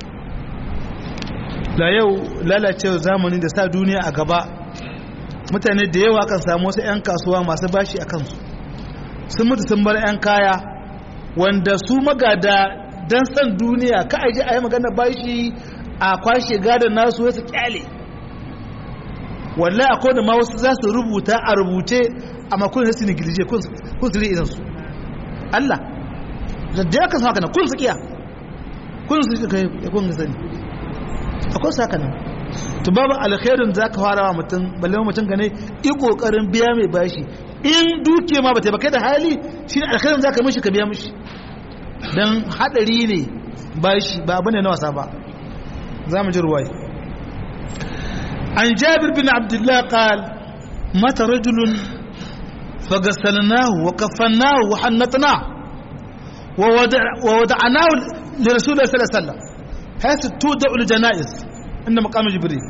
da yau lalacewa zamani da sa duniya a gaba mutane da yawa kan samu wasu 'yan kasuwa masu bashi a kansu sun mutu sun bar 'yan kaya wanda su magada don san duniya ka aji a yi magana bashi a kwashe gadon nasu wasu kyale wallahi akwai da ma wasu za su rubuta a rubuce a makon da su ne girje kun su idan su Allah da ya kan haka nan kun su kiya kun su kai ya kun sani akwai saka nan to babu alkhairin zaka fara wa mutum balle mutum gane i kokarin biya mai bashi in duke ma bata baka da hali shine alkhairin zaka mishi ka biya mishi dan hadari ne bashi ba bane na wasa ba zamu ji ruwaya an jabir bin abdullah qal mata rajulun فغسلناه وكفناه وحنطناه وودع وودعناه لرسول الله صلى الله عليه وسلم حيث تودع الجنائز عند مقام جبريل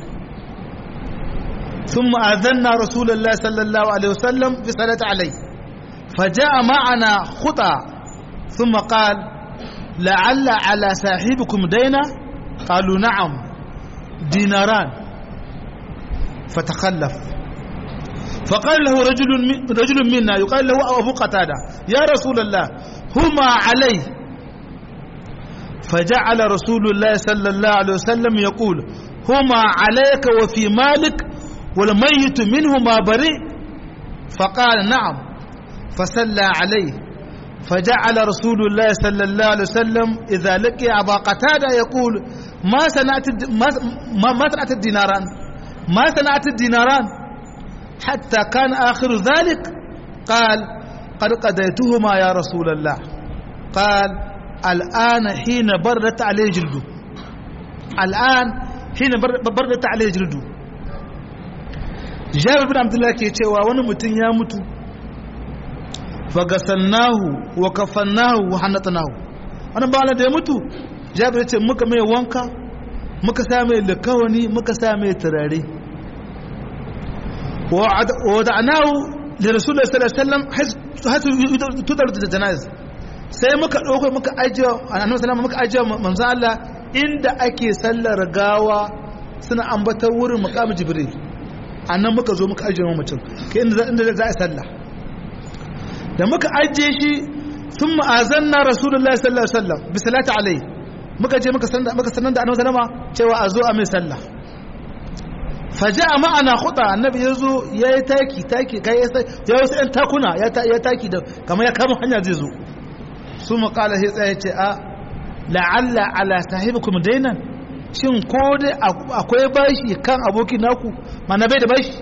ثم آذنا رسول الله صلى الله عليه وسلم بصلاة عليه فجاء معنا خطى ثم قال لعل على صاحبكم دينا قالوا نعم ديناران فتخلف فقال له رجل رجل منا يقال له أبو قتادة يا رسول الله هما عليه فجعل رسول الله صلى الله عليه وسلم يقول هما عليك وفي مالك والميت منهما بريء فقال نعم فصلى عليه فجعل رسول الله صلى الله عليه وسلم إذا لقي أبا قتادة يقول ما صنعت ما, ما صنعت الديناران ما صنعت الديناران حتى كان آخر ذلك قال قد قضيتهما يا رسول الله قال الآن حين بردت عليه جلده الآن حين بردت عليه جلده jabir bin abdullahi ke cewa wani mutum ya mutu fagasannahu wa kafannahu wa hannatanahu wani bala da ya mutu jabir ce muka mai wanka muka sa mai likawani muka sa mai turare wa da'anahu da rasulullah sallallahu alaihi wasallam hasu tudar da jana'iz sai muka dauko muka ajiye annabi sallallahu muka ajiye manzo Allah inda ake sallar gawa suna ambatar wurin makamu jibril a nan muka zo muka ajiye mutum ka inda za a sallah da muka ajiye shi sun ma'azan na rasulullah sallallahu alaihi wasallam bi salati alai muka je muka sanar da annabi sallama cewa a zo a mai sallah faja a ma'ana huda annabi ya zo ya yi taki taki kai ya wasu yan takuna ya taki da kamar ya kama hanya zai zo su makala sai tsaye ce a la'alla ala sahibikum dainan shin ko dai akwai bashi kan abokin naku mana bai da bashi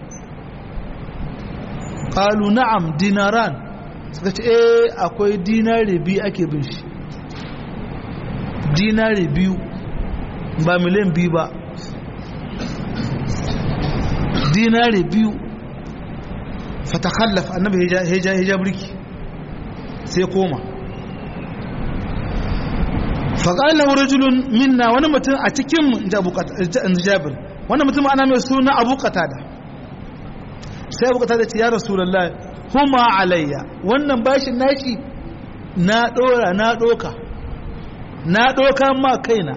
qalu na'am dinaran suka ce eh akwai dinari biyu ake bin shi dinari biyu ba miliyan biyu ba dinari biyu fatakhallaf annabi hija burki sai koma faƙalar rajulun minna wani mutum a cikin jabir wani mutum ana mai suna abu qatada sai abu qatada ce ya rasulullah huma alayya wannan bashin nashi na dora na doka na doka ma kaina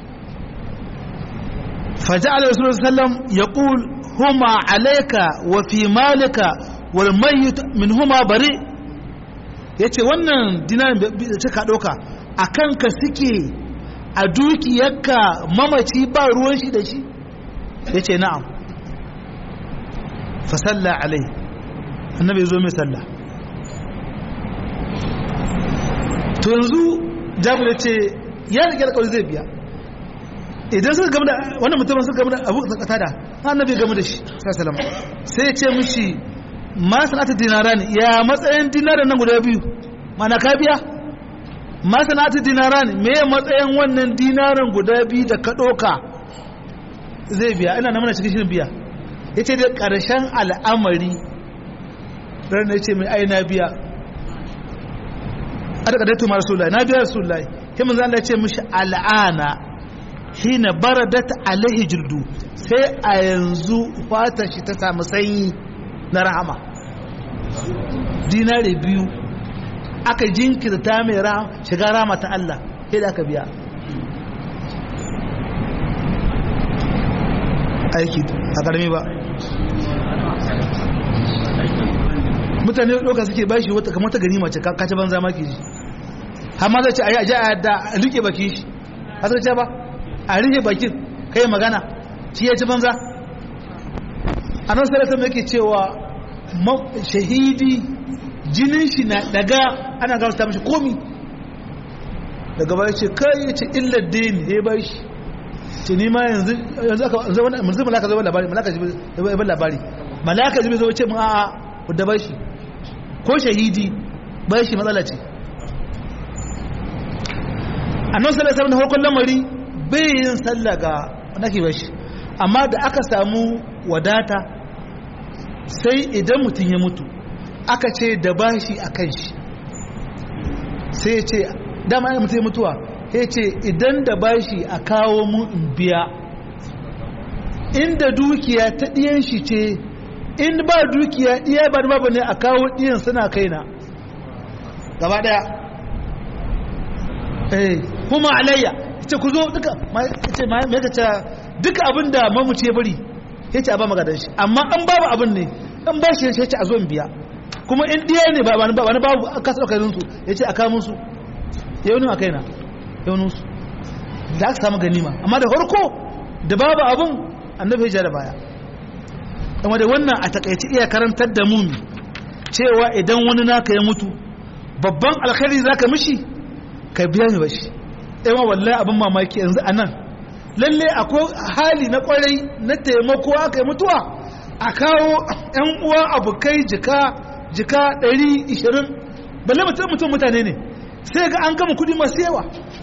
faja'ala rasulullah sallam yaqul huma alayka wa fi malika wal mayyit min huma bari yace wannan dinarin da ka doka akan ka suke a dukiyarka mamaci ba ruwan shi da shi yace na'am fa salla alai annabi zo mai sallah to yanzu jabir yace ya rike alƙawari zai biya idan suka gama da wannan mutumin suka gama da abu da kata da annabi gama da shi sallallahu sai ya ce mishi ma sanata dinaran ya matsayin dinaran nan guda biyu mana ka biya ma sanata dinaran me ya matsayin wannan dinaran guda biyu da ka doka zai biya ina na mana cikin shirin biya yace da karshen al'amari ran ne ce mai ai na biya a daga daitu ma rasulullahi na biya rasulullahi sai manzo Allah ya ce mishi al'ana hina baradat alaihi jirdu sai a yanzu fata shi ta samu sanyi na rahama dinare biyu aka jinkirta mai shiga rama ta Allah sai da aka biya aiki a karami ba mutane ɗauka suke bashi wata kamar ta gani mace kace banza maki ji har ma zai ce a yi a ji a yadda a rike baki shi har zai ce ba a rike bakin kai magana shi ya ci banza a nan sarrafa mai ke cewa shahidi jinin shi na daga ana gama ta mashi komi daga baya ce kai ya ce illar dini ya bai shi ce ni ma yanzu yanzu malaka zai labari malaka zai labari malaka zai zai ce mun a'a wadda bai shi ko shahidi bai shi matsala ce a nan sarrafa na harkon lamari bai yin sallah ga nake bashi amma da aka samu wadata sai idan mutum ya mutu aka ce da bashi a kan shi sai ya ce dama ya mutum ya mutuwa ya ce idan da bashi a kawo mu in biya inda dukiya ta ɗiyan shi ce in ba dukiya ɗiya ba babu ne a kawo ɗiyan suna kaina gaba ɗaya kuma alayya ce ku zo duka ce mai ka ce duka abin da mamuci ya bari ya ce a ba magadan shi amma an babu abin ne an ba shi ya ce a zo in biya kuma in ɗiya ne ba wani babu a kasa ɗaukar su ya ce a kamun su ya wani a kaina ya wani su da aka samu ganima amma da farko da babu abin annabi ya ja da baya amma da wannan a takaici iya karantar da mumi cewa idan wani naka ya mutu babban alkhairi zaka mishi ka biya mi bashi yawan wallahi abin mamaki yanzu a nan lalle akwai hali na kwarai na taimako aka yi mutuwa a kawo 'yan uwa abokai jika jika 120 balle mutum mutum mutane ne sai ga an gama kudi masu yawa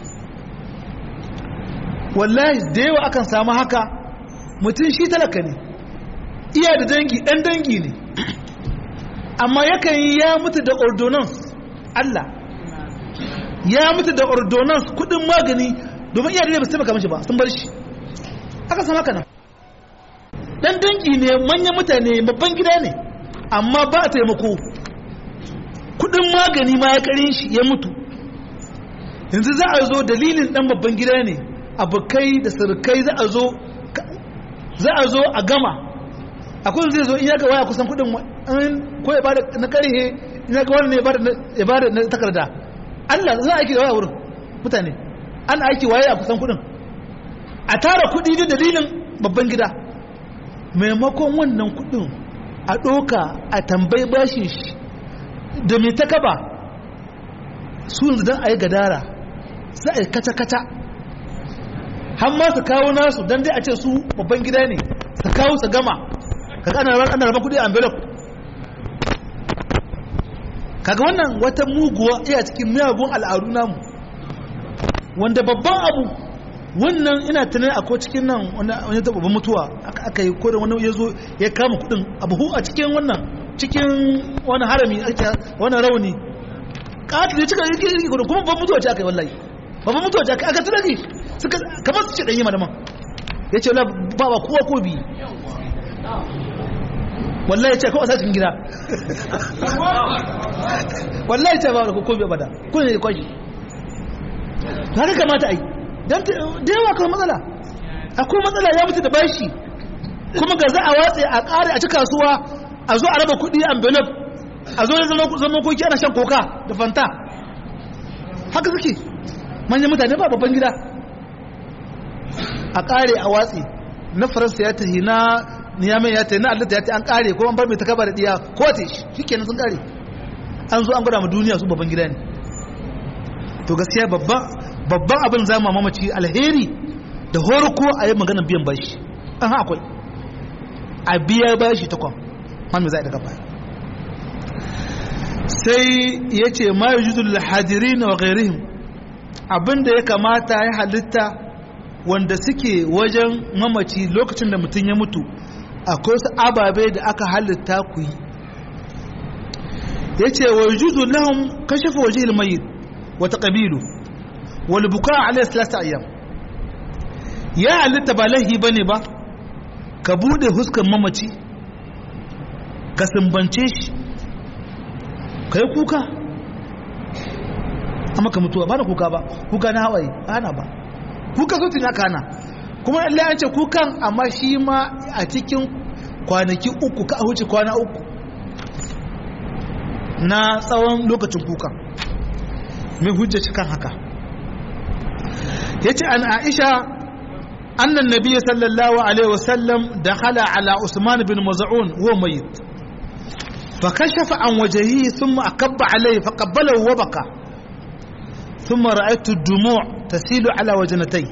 wallahi da yawa akan samu haka mutum shi talaka ne iya da dangi ɗan dangi ne amma yakan yi ya mutu da ordonance Allah ya mutu da ordonance kudin magani domin iya da ba su taimaka mashi ba sun bar shi aka sama haka nan dan dangi ne manyan mutane babban gida ne amma ba a taimako kudin magani ma ya karin shi ya mutu yanzu za a zo dalilin dan babban gida ne abokai da surukai za a zo za a zo a gama akwai zai zo in ya ga waya kusan kudin ko ya bada na karhe in ya ga wani ne ya bada na takarda Allah za a aiki da waya wurin mutane an aiki waye a kusan kudin a tara kudi da dalilin babban gida maimakon wannan kudin a ɗoka a tambayi bashin shi da mai ta kaba su yanzu don a yi gadara za a yi kata-kata har ma su kawo nasu don dai a ce su babban gida ne su kawo su gama kaga ana ran ana raba kudi a envelope kaga wannan wata muguwa iya cikin miyagun al'adu namu wanda babban abu wannan ina tunan akwai cikin nan wani ta babban mutuwa aka yi ko da wani ya zo ya kama kudin abu a cikin wannan cikin wani harami wani rauni katil ya cika yake yake kudin kuma babban mutuwa ce aka yi wallahi babban mutuwa ce aka tunaki suka kamar su ce ɗanyi madaman ya ce ba ba kowa ko biyu wallahi ya ce kawai sa cikin gida wallahi ce ba da ko biyu bada kuna ne kwashi haka kamata a yi don da yawa kawai matsala akwai matsala ya mutu da bashi kuma ga za a watse a ƙare a ci kasuwa a zo a raba kuɗi envelope a zo da zama koki ana shan koka da fanta haka suke manyan mutane ba babban gida a ƙare a watse na faransa ya tafi na niyamen ya tafi na allata ya tafi an ƙare ko an bar mai takaba da ɗiya ko ta shi kenan sun ƙare an zo an gwada ma duniya su babban gida ne to gaskiya babban abin za mu mamaci alheri da horko a yi maganar biyan bashi an akwai a biya bashi ta kwan wanda za a daga baya sai ya ce ma yi judul hadiri na wagairihim abinda ya kamata ya halitta wanda suke wajen mamaci lokacin da mutum ya mutu akwai wasu ababe da aka halitta ku yi ya ce wa juzu lahum kashafa waje ilmayi wata ƙabilu wal buka alayhi salasa ayyam ya halitta ba laihi bane ba ka bude huskan mamaci ka sumbance shi ka yi kuka amma ka mutuwa ba da kuka ba kuka na hawaye ana ba kuka sautin ya kana kuma Allah an ce kukan amma shi ma a cikin kwanaki uku ka huce kwana uku na tsawon lokacin kukan mai hujjaci kan haka ya ce an aisha annan nabi sallallahu alaihi wasallam da hala ala usman bin maza'un huwa mayit fa kashafa an wajahi thumma akabba alaihi fa qabbalahu wa baka thumma ra'aytu ad-dumu' tasilu ala wajnatayhi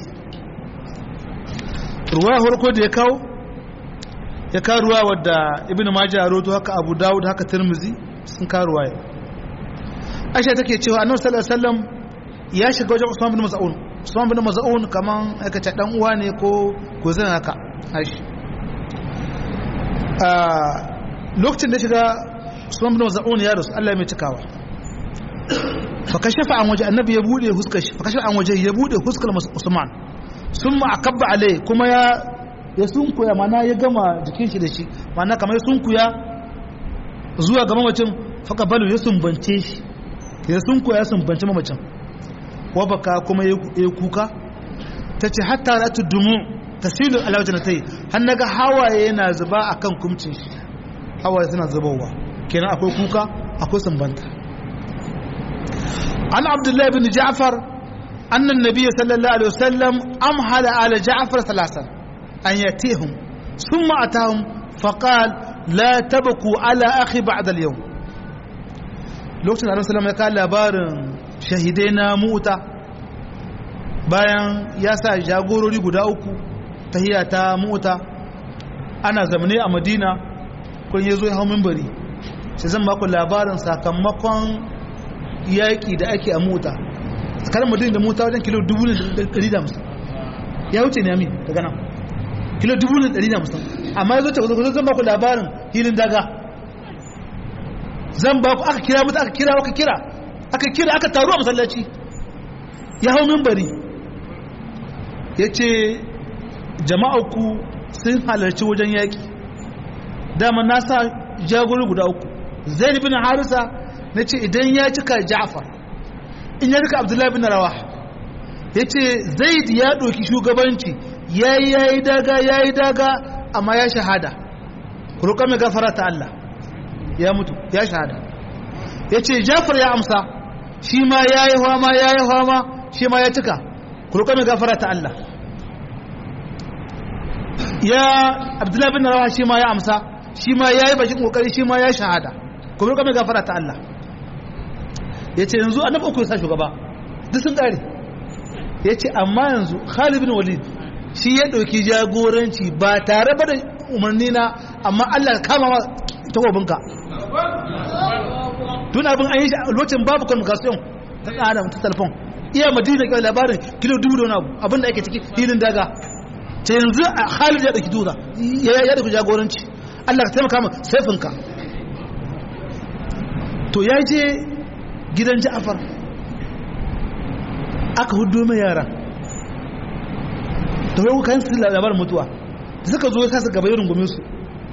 ruwa farko da ya kawo ya kawo ruwa wadda ibn majah ya roto haka abu dawud haka tirmizi sun kawo ruwa aisha take cewa annabi sallallahu alaihi wasallam ya shiga wajen usman bin mas'ud usman bin mas'ud kaman aka ce dan uwa ne ko ko zan haka aishi a lokacin da shiga usman bin mas'ud ya rasu Allah mai cikawa fa kashafa an waje annabi ya bude huskar shi fa kashafa an waje ya bude huskar usman sun ma akabba alai kuma ya ya sunkuya mana ya gama jikin shi da shi mana kamar ya sunkuya zuwa ga mamacin faka balu ya sumbance shi ya sunkuya ya sumbance mamacin wabaka kuma ya kuka ta ce hatta na tudumu tasilu alawajin ta yi har naga hawaye yana zuba a kan kumcin shi hawaye suna zubowa kenan akwai kuka akwai sumbanta an abdullahi bin ja'far أن النبي صلى الله عليه وسلم أمهل على جعفر ثلاثا أن يأتيهم ثم أتاهم فقال لا تبكوا على أخي بعد اليوم لوكتن عليه السلام قال لابار شهدنا موتا bayan ya sa jagorori guda uku tahiya ta mota ana zamane a madina kun ya zo ya hau mimbari sai zan baku labarin sakamakon yaƙi da ake a mota tsakanin madina da mota wajen kilo 1,150 ya wuce ne amin daga nan kilo 1,150 amma ya zo ta kusa zan baku labarin hilin daga zan baku aka kira mutu aka kira aka kira aka kira aka taru a masallaci ya hau mimbari ya ce jama'auku sun halarci wajen yaƙi dama na sa jagori guda uku zai bin harisa na ce idan ya cika ja'far in ya rika abdullahi bin rawa ya ce zaid ya ɗauki shugabanci ya yi ya yi daga ya yi daga amma ya shahada ku roƙa mai gafara ta Allah ya mutu ya shahada ya ce jafar ya amsa shi ma ya yi hama ya yi hama shi ma ya cika ku roƙa mai gafara ta Allah ya abdullahi bin rawa shi ma ya amsa shi ma ya yi bakin kokari shi ma ya shahada ku roƙa mai gafara ta Allah ya ce yanzu annabi uku ya sa shugaba duk sun ƙare ya ce amma yanzu Khalid bin Walid shi ya ɗauki jagoranci ba tare ba da umarni na amma Allah kama ma takobinka tun abin an yi shi a lokacin babu communication ta ɗan ta telefon iya madina kai labarin kilo dubu da wani abu abin da ake ciki hilin daga ta yanzu a Khalid ya ɗauki dura ya ɗauki jagoranci Allah ka taimaka ma saifinka to ya je gidan Ja'far aka hudu mai yara da wai kayan su labarin mutuwa da suka zo kasa gaba yi rungumin su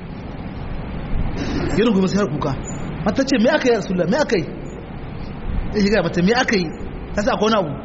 yi rungumin su har kuka mata ce me aka yi rasulullah me aka yi ya shiga mata me aka yi ta sa kona abu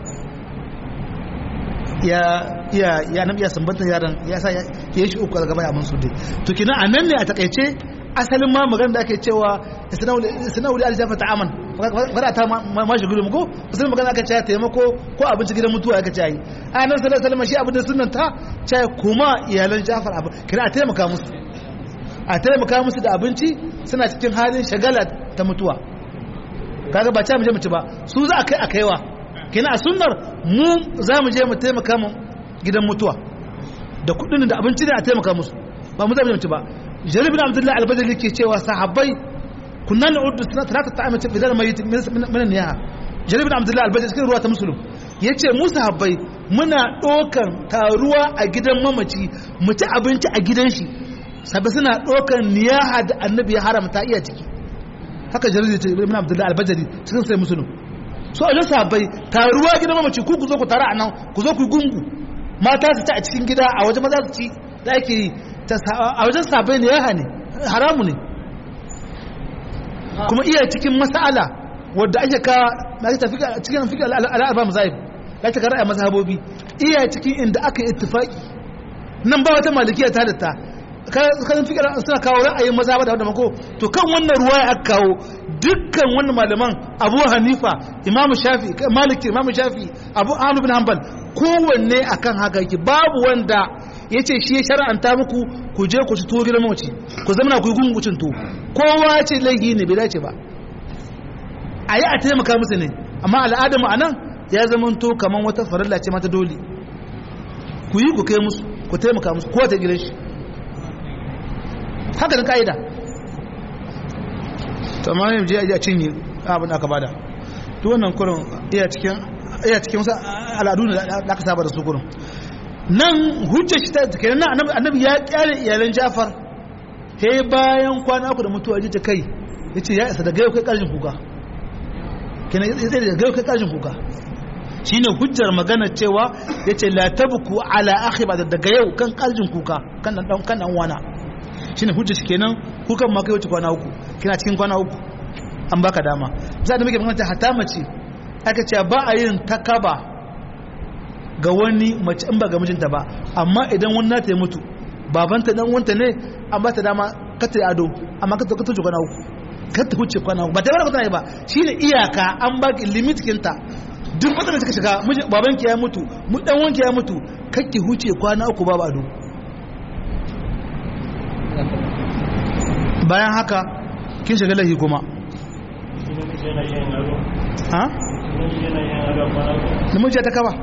ya ya ya nabi ya sambanta yaran ya sa ya yi shi uku daga baya mun su dai to kina anan ne a takaice asalin ma magana da ake cewa sana'uli aljafa ta aman fara ta ma shi gudun ko musulun magana aka cewa taimako ko abinci gidan mutuwa aka cewa yi a nan sallar salama shi abin da sunan ta cewa kuma iyalan jafar abu kira a taimaka musu a taimaka musu da abinci suna cikin halin shagala ta mutuwa kaga ba cewa mu je mu ci ba su za a kai a kaiwa kina a sunnar mu za mu je mu taimaka mu gidan mutuwa da kudin da abinci ne a taimaka musu ba mu za mu je mu ci ba jarir bin abdullahi albadali ke cewa sahabbai kunna na'uddu salata ta'amati bidal mayyit min niyaha jarir bin abdullahi albadali cikin ruwa ta muslim yace mu sahabbai muna dokan taruwa a gidan mamaci mu ci abinci a gidan shi sabai suna dokan niyaha da annabi ya haramta iya ciki haka jarir bin abdullahi albadali cikin sai muslim so a sahabbai taruwa gidan mamaci ku ku zo ku tara anan ku zo ku gungu mata su ci a cikin gida a waje maza su ci da ake yi a wajen sabai ne ya hane haramu ne kuma iya cikin mas'ala wadda ake ka na ta tafi cikin fiƙi al'arba mazahib ya ta kara a mazhabobi iya cikin inda aka yi ittifaki nan ba wata malikiya ta halitta kan fiƙi suna kawo ra'ayin mazhaba da wadda mako to kan wannan ruwa ya aka kawo dukkan wannan malaman abu hanifa imamu shafi maliki imamu shafi abu ahmad bin hanbal kowanne akan haka yake babu wanda ya ce shi ya shara'anta muku ku je ku ci tuwo gidan mawaci ku zama ku yi gungucin tuwo kowa ce laihi ne bai dace ba a yi a taimaka musu ne amma al'adar mu a nan ya zama to kamar wata farilla ce mata dole ku yi ku kai musu ku taimaka musu kowa ta gidan shi haka da ka'ida to amma yin je a cinye abin da aka bada to wannan kurin iya cikin iya cikin wasu al'adu da aka saba da su kurin nan hujjar shi ta kenan nan annabi ya kyale iyalan Jafar he bayan kwana uku da mutuwa ji ta kai yace ya isa daga yau kai karshen kuka kenan yace daga yau kai karshen kuka shine hujjar magana cewa yace la tabku ala akhi ba daga yau kan karshen kuka kan dan kan dan wana shine hujjar shi kenan kukan ma kai wuce kwana uku kina cikin kwana uku an baka dama za da muke magana hatta mace aka ce ba a yin takaba ga wani mace in ba ga mijinta ba amma idan wani nata ya mutu babanta dan wanta ne an ba ta dama ka ta ado amma ka ta tuce kwana uku ka ta huce kwana uku ba ta bada kwana ba shine iyaka an ba ki limit kinta duk wata da kika shiga babanki ya mutu mu dan wanki ya mutu kake huce kwana uku babu ado bayan haka kin shiga lahi kuma ha namiji ta kaba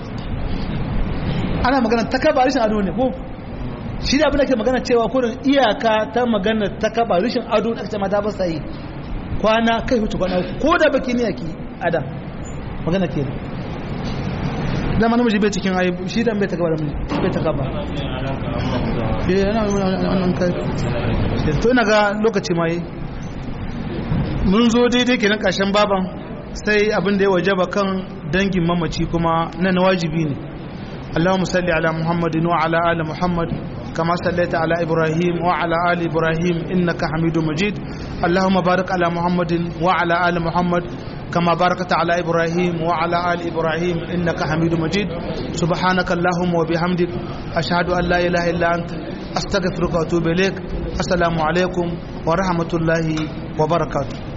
ana magana ta kaba rishin ado ne ko shi da abin da ke magana cewa kurin iyaka ta magana ta kaba rishin ado da aka ce mata ba sai kwana kai hutu kwana ko da baki ne yake adam magana ke dama namiji bai cikin ayi shi dan bai ta kaba da miji bai ta kaba eh yana wannan kai to ina ga lokaci mai mun zo daidai kenan kashin baban sai abin da ya wajaba kan dangin mamaci kuma na wajibi ne اللهم صل على محمد وعلى آل محمد كما صليت على إبراهيم وعلى آل إبراهيم إنك حميد مجيد اللهم بارك على محمد وعلى آل محمد كما باركت على إبراهيم وعلى آل إبراهيم إنك حميد مجيد سبحانك اللهم وبحمدك أشهد أن لا إله إلا أنت أستغفرك وأتوب إليك السلام عليكم ورحمة الله وبركاته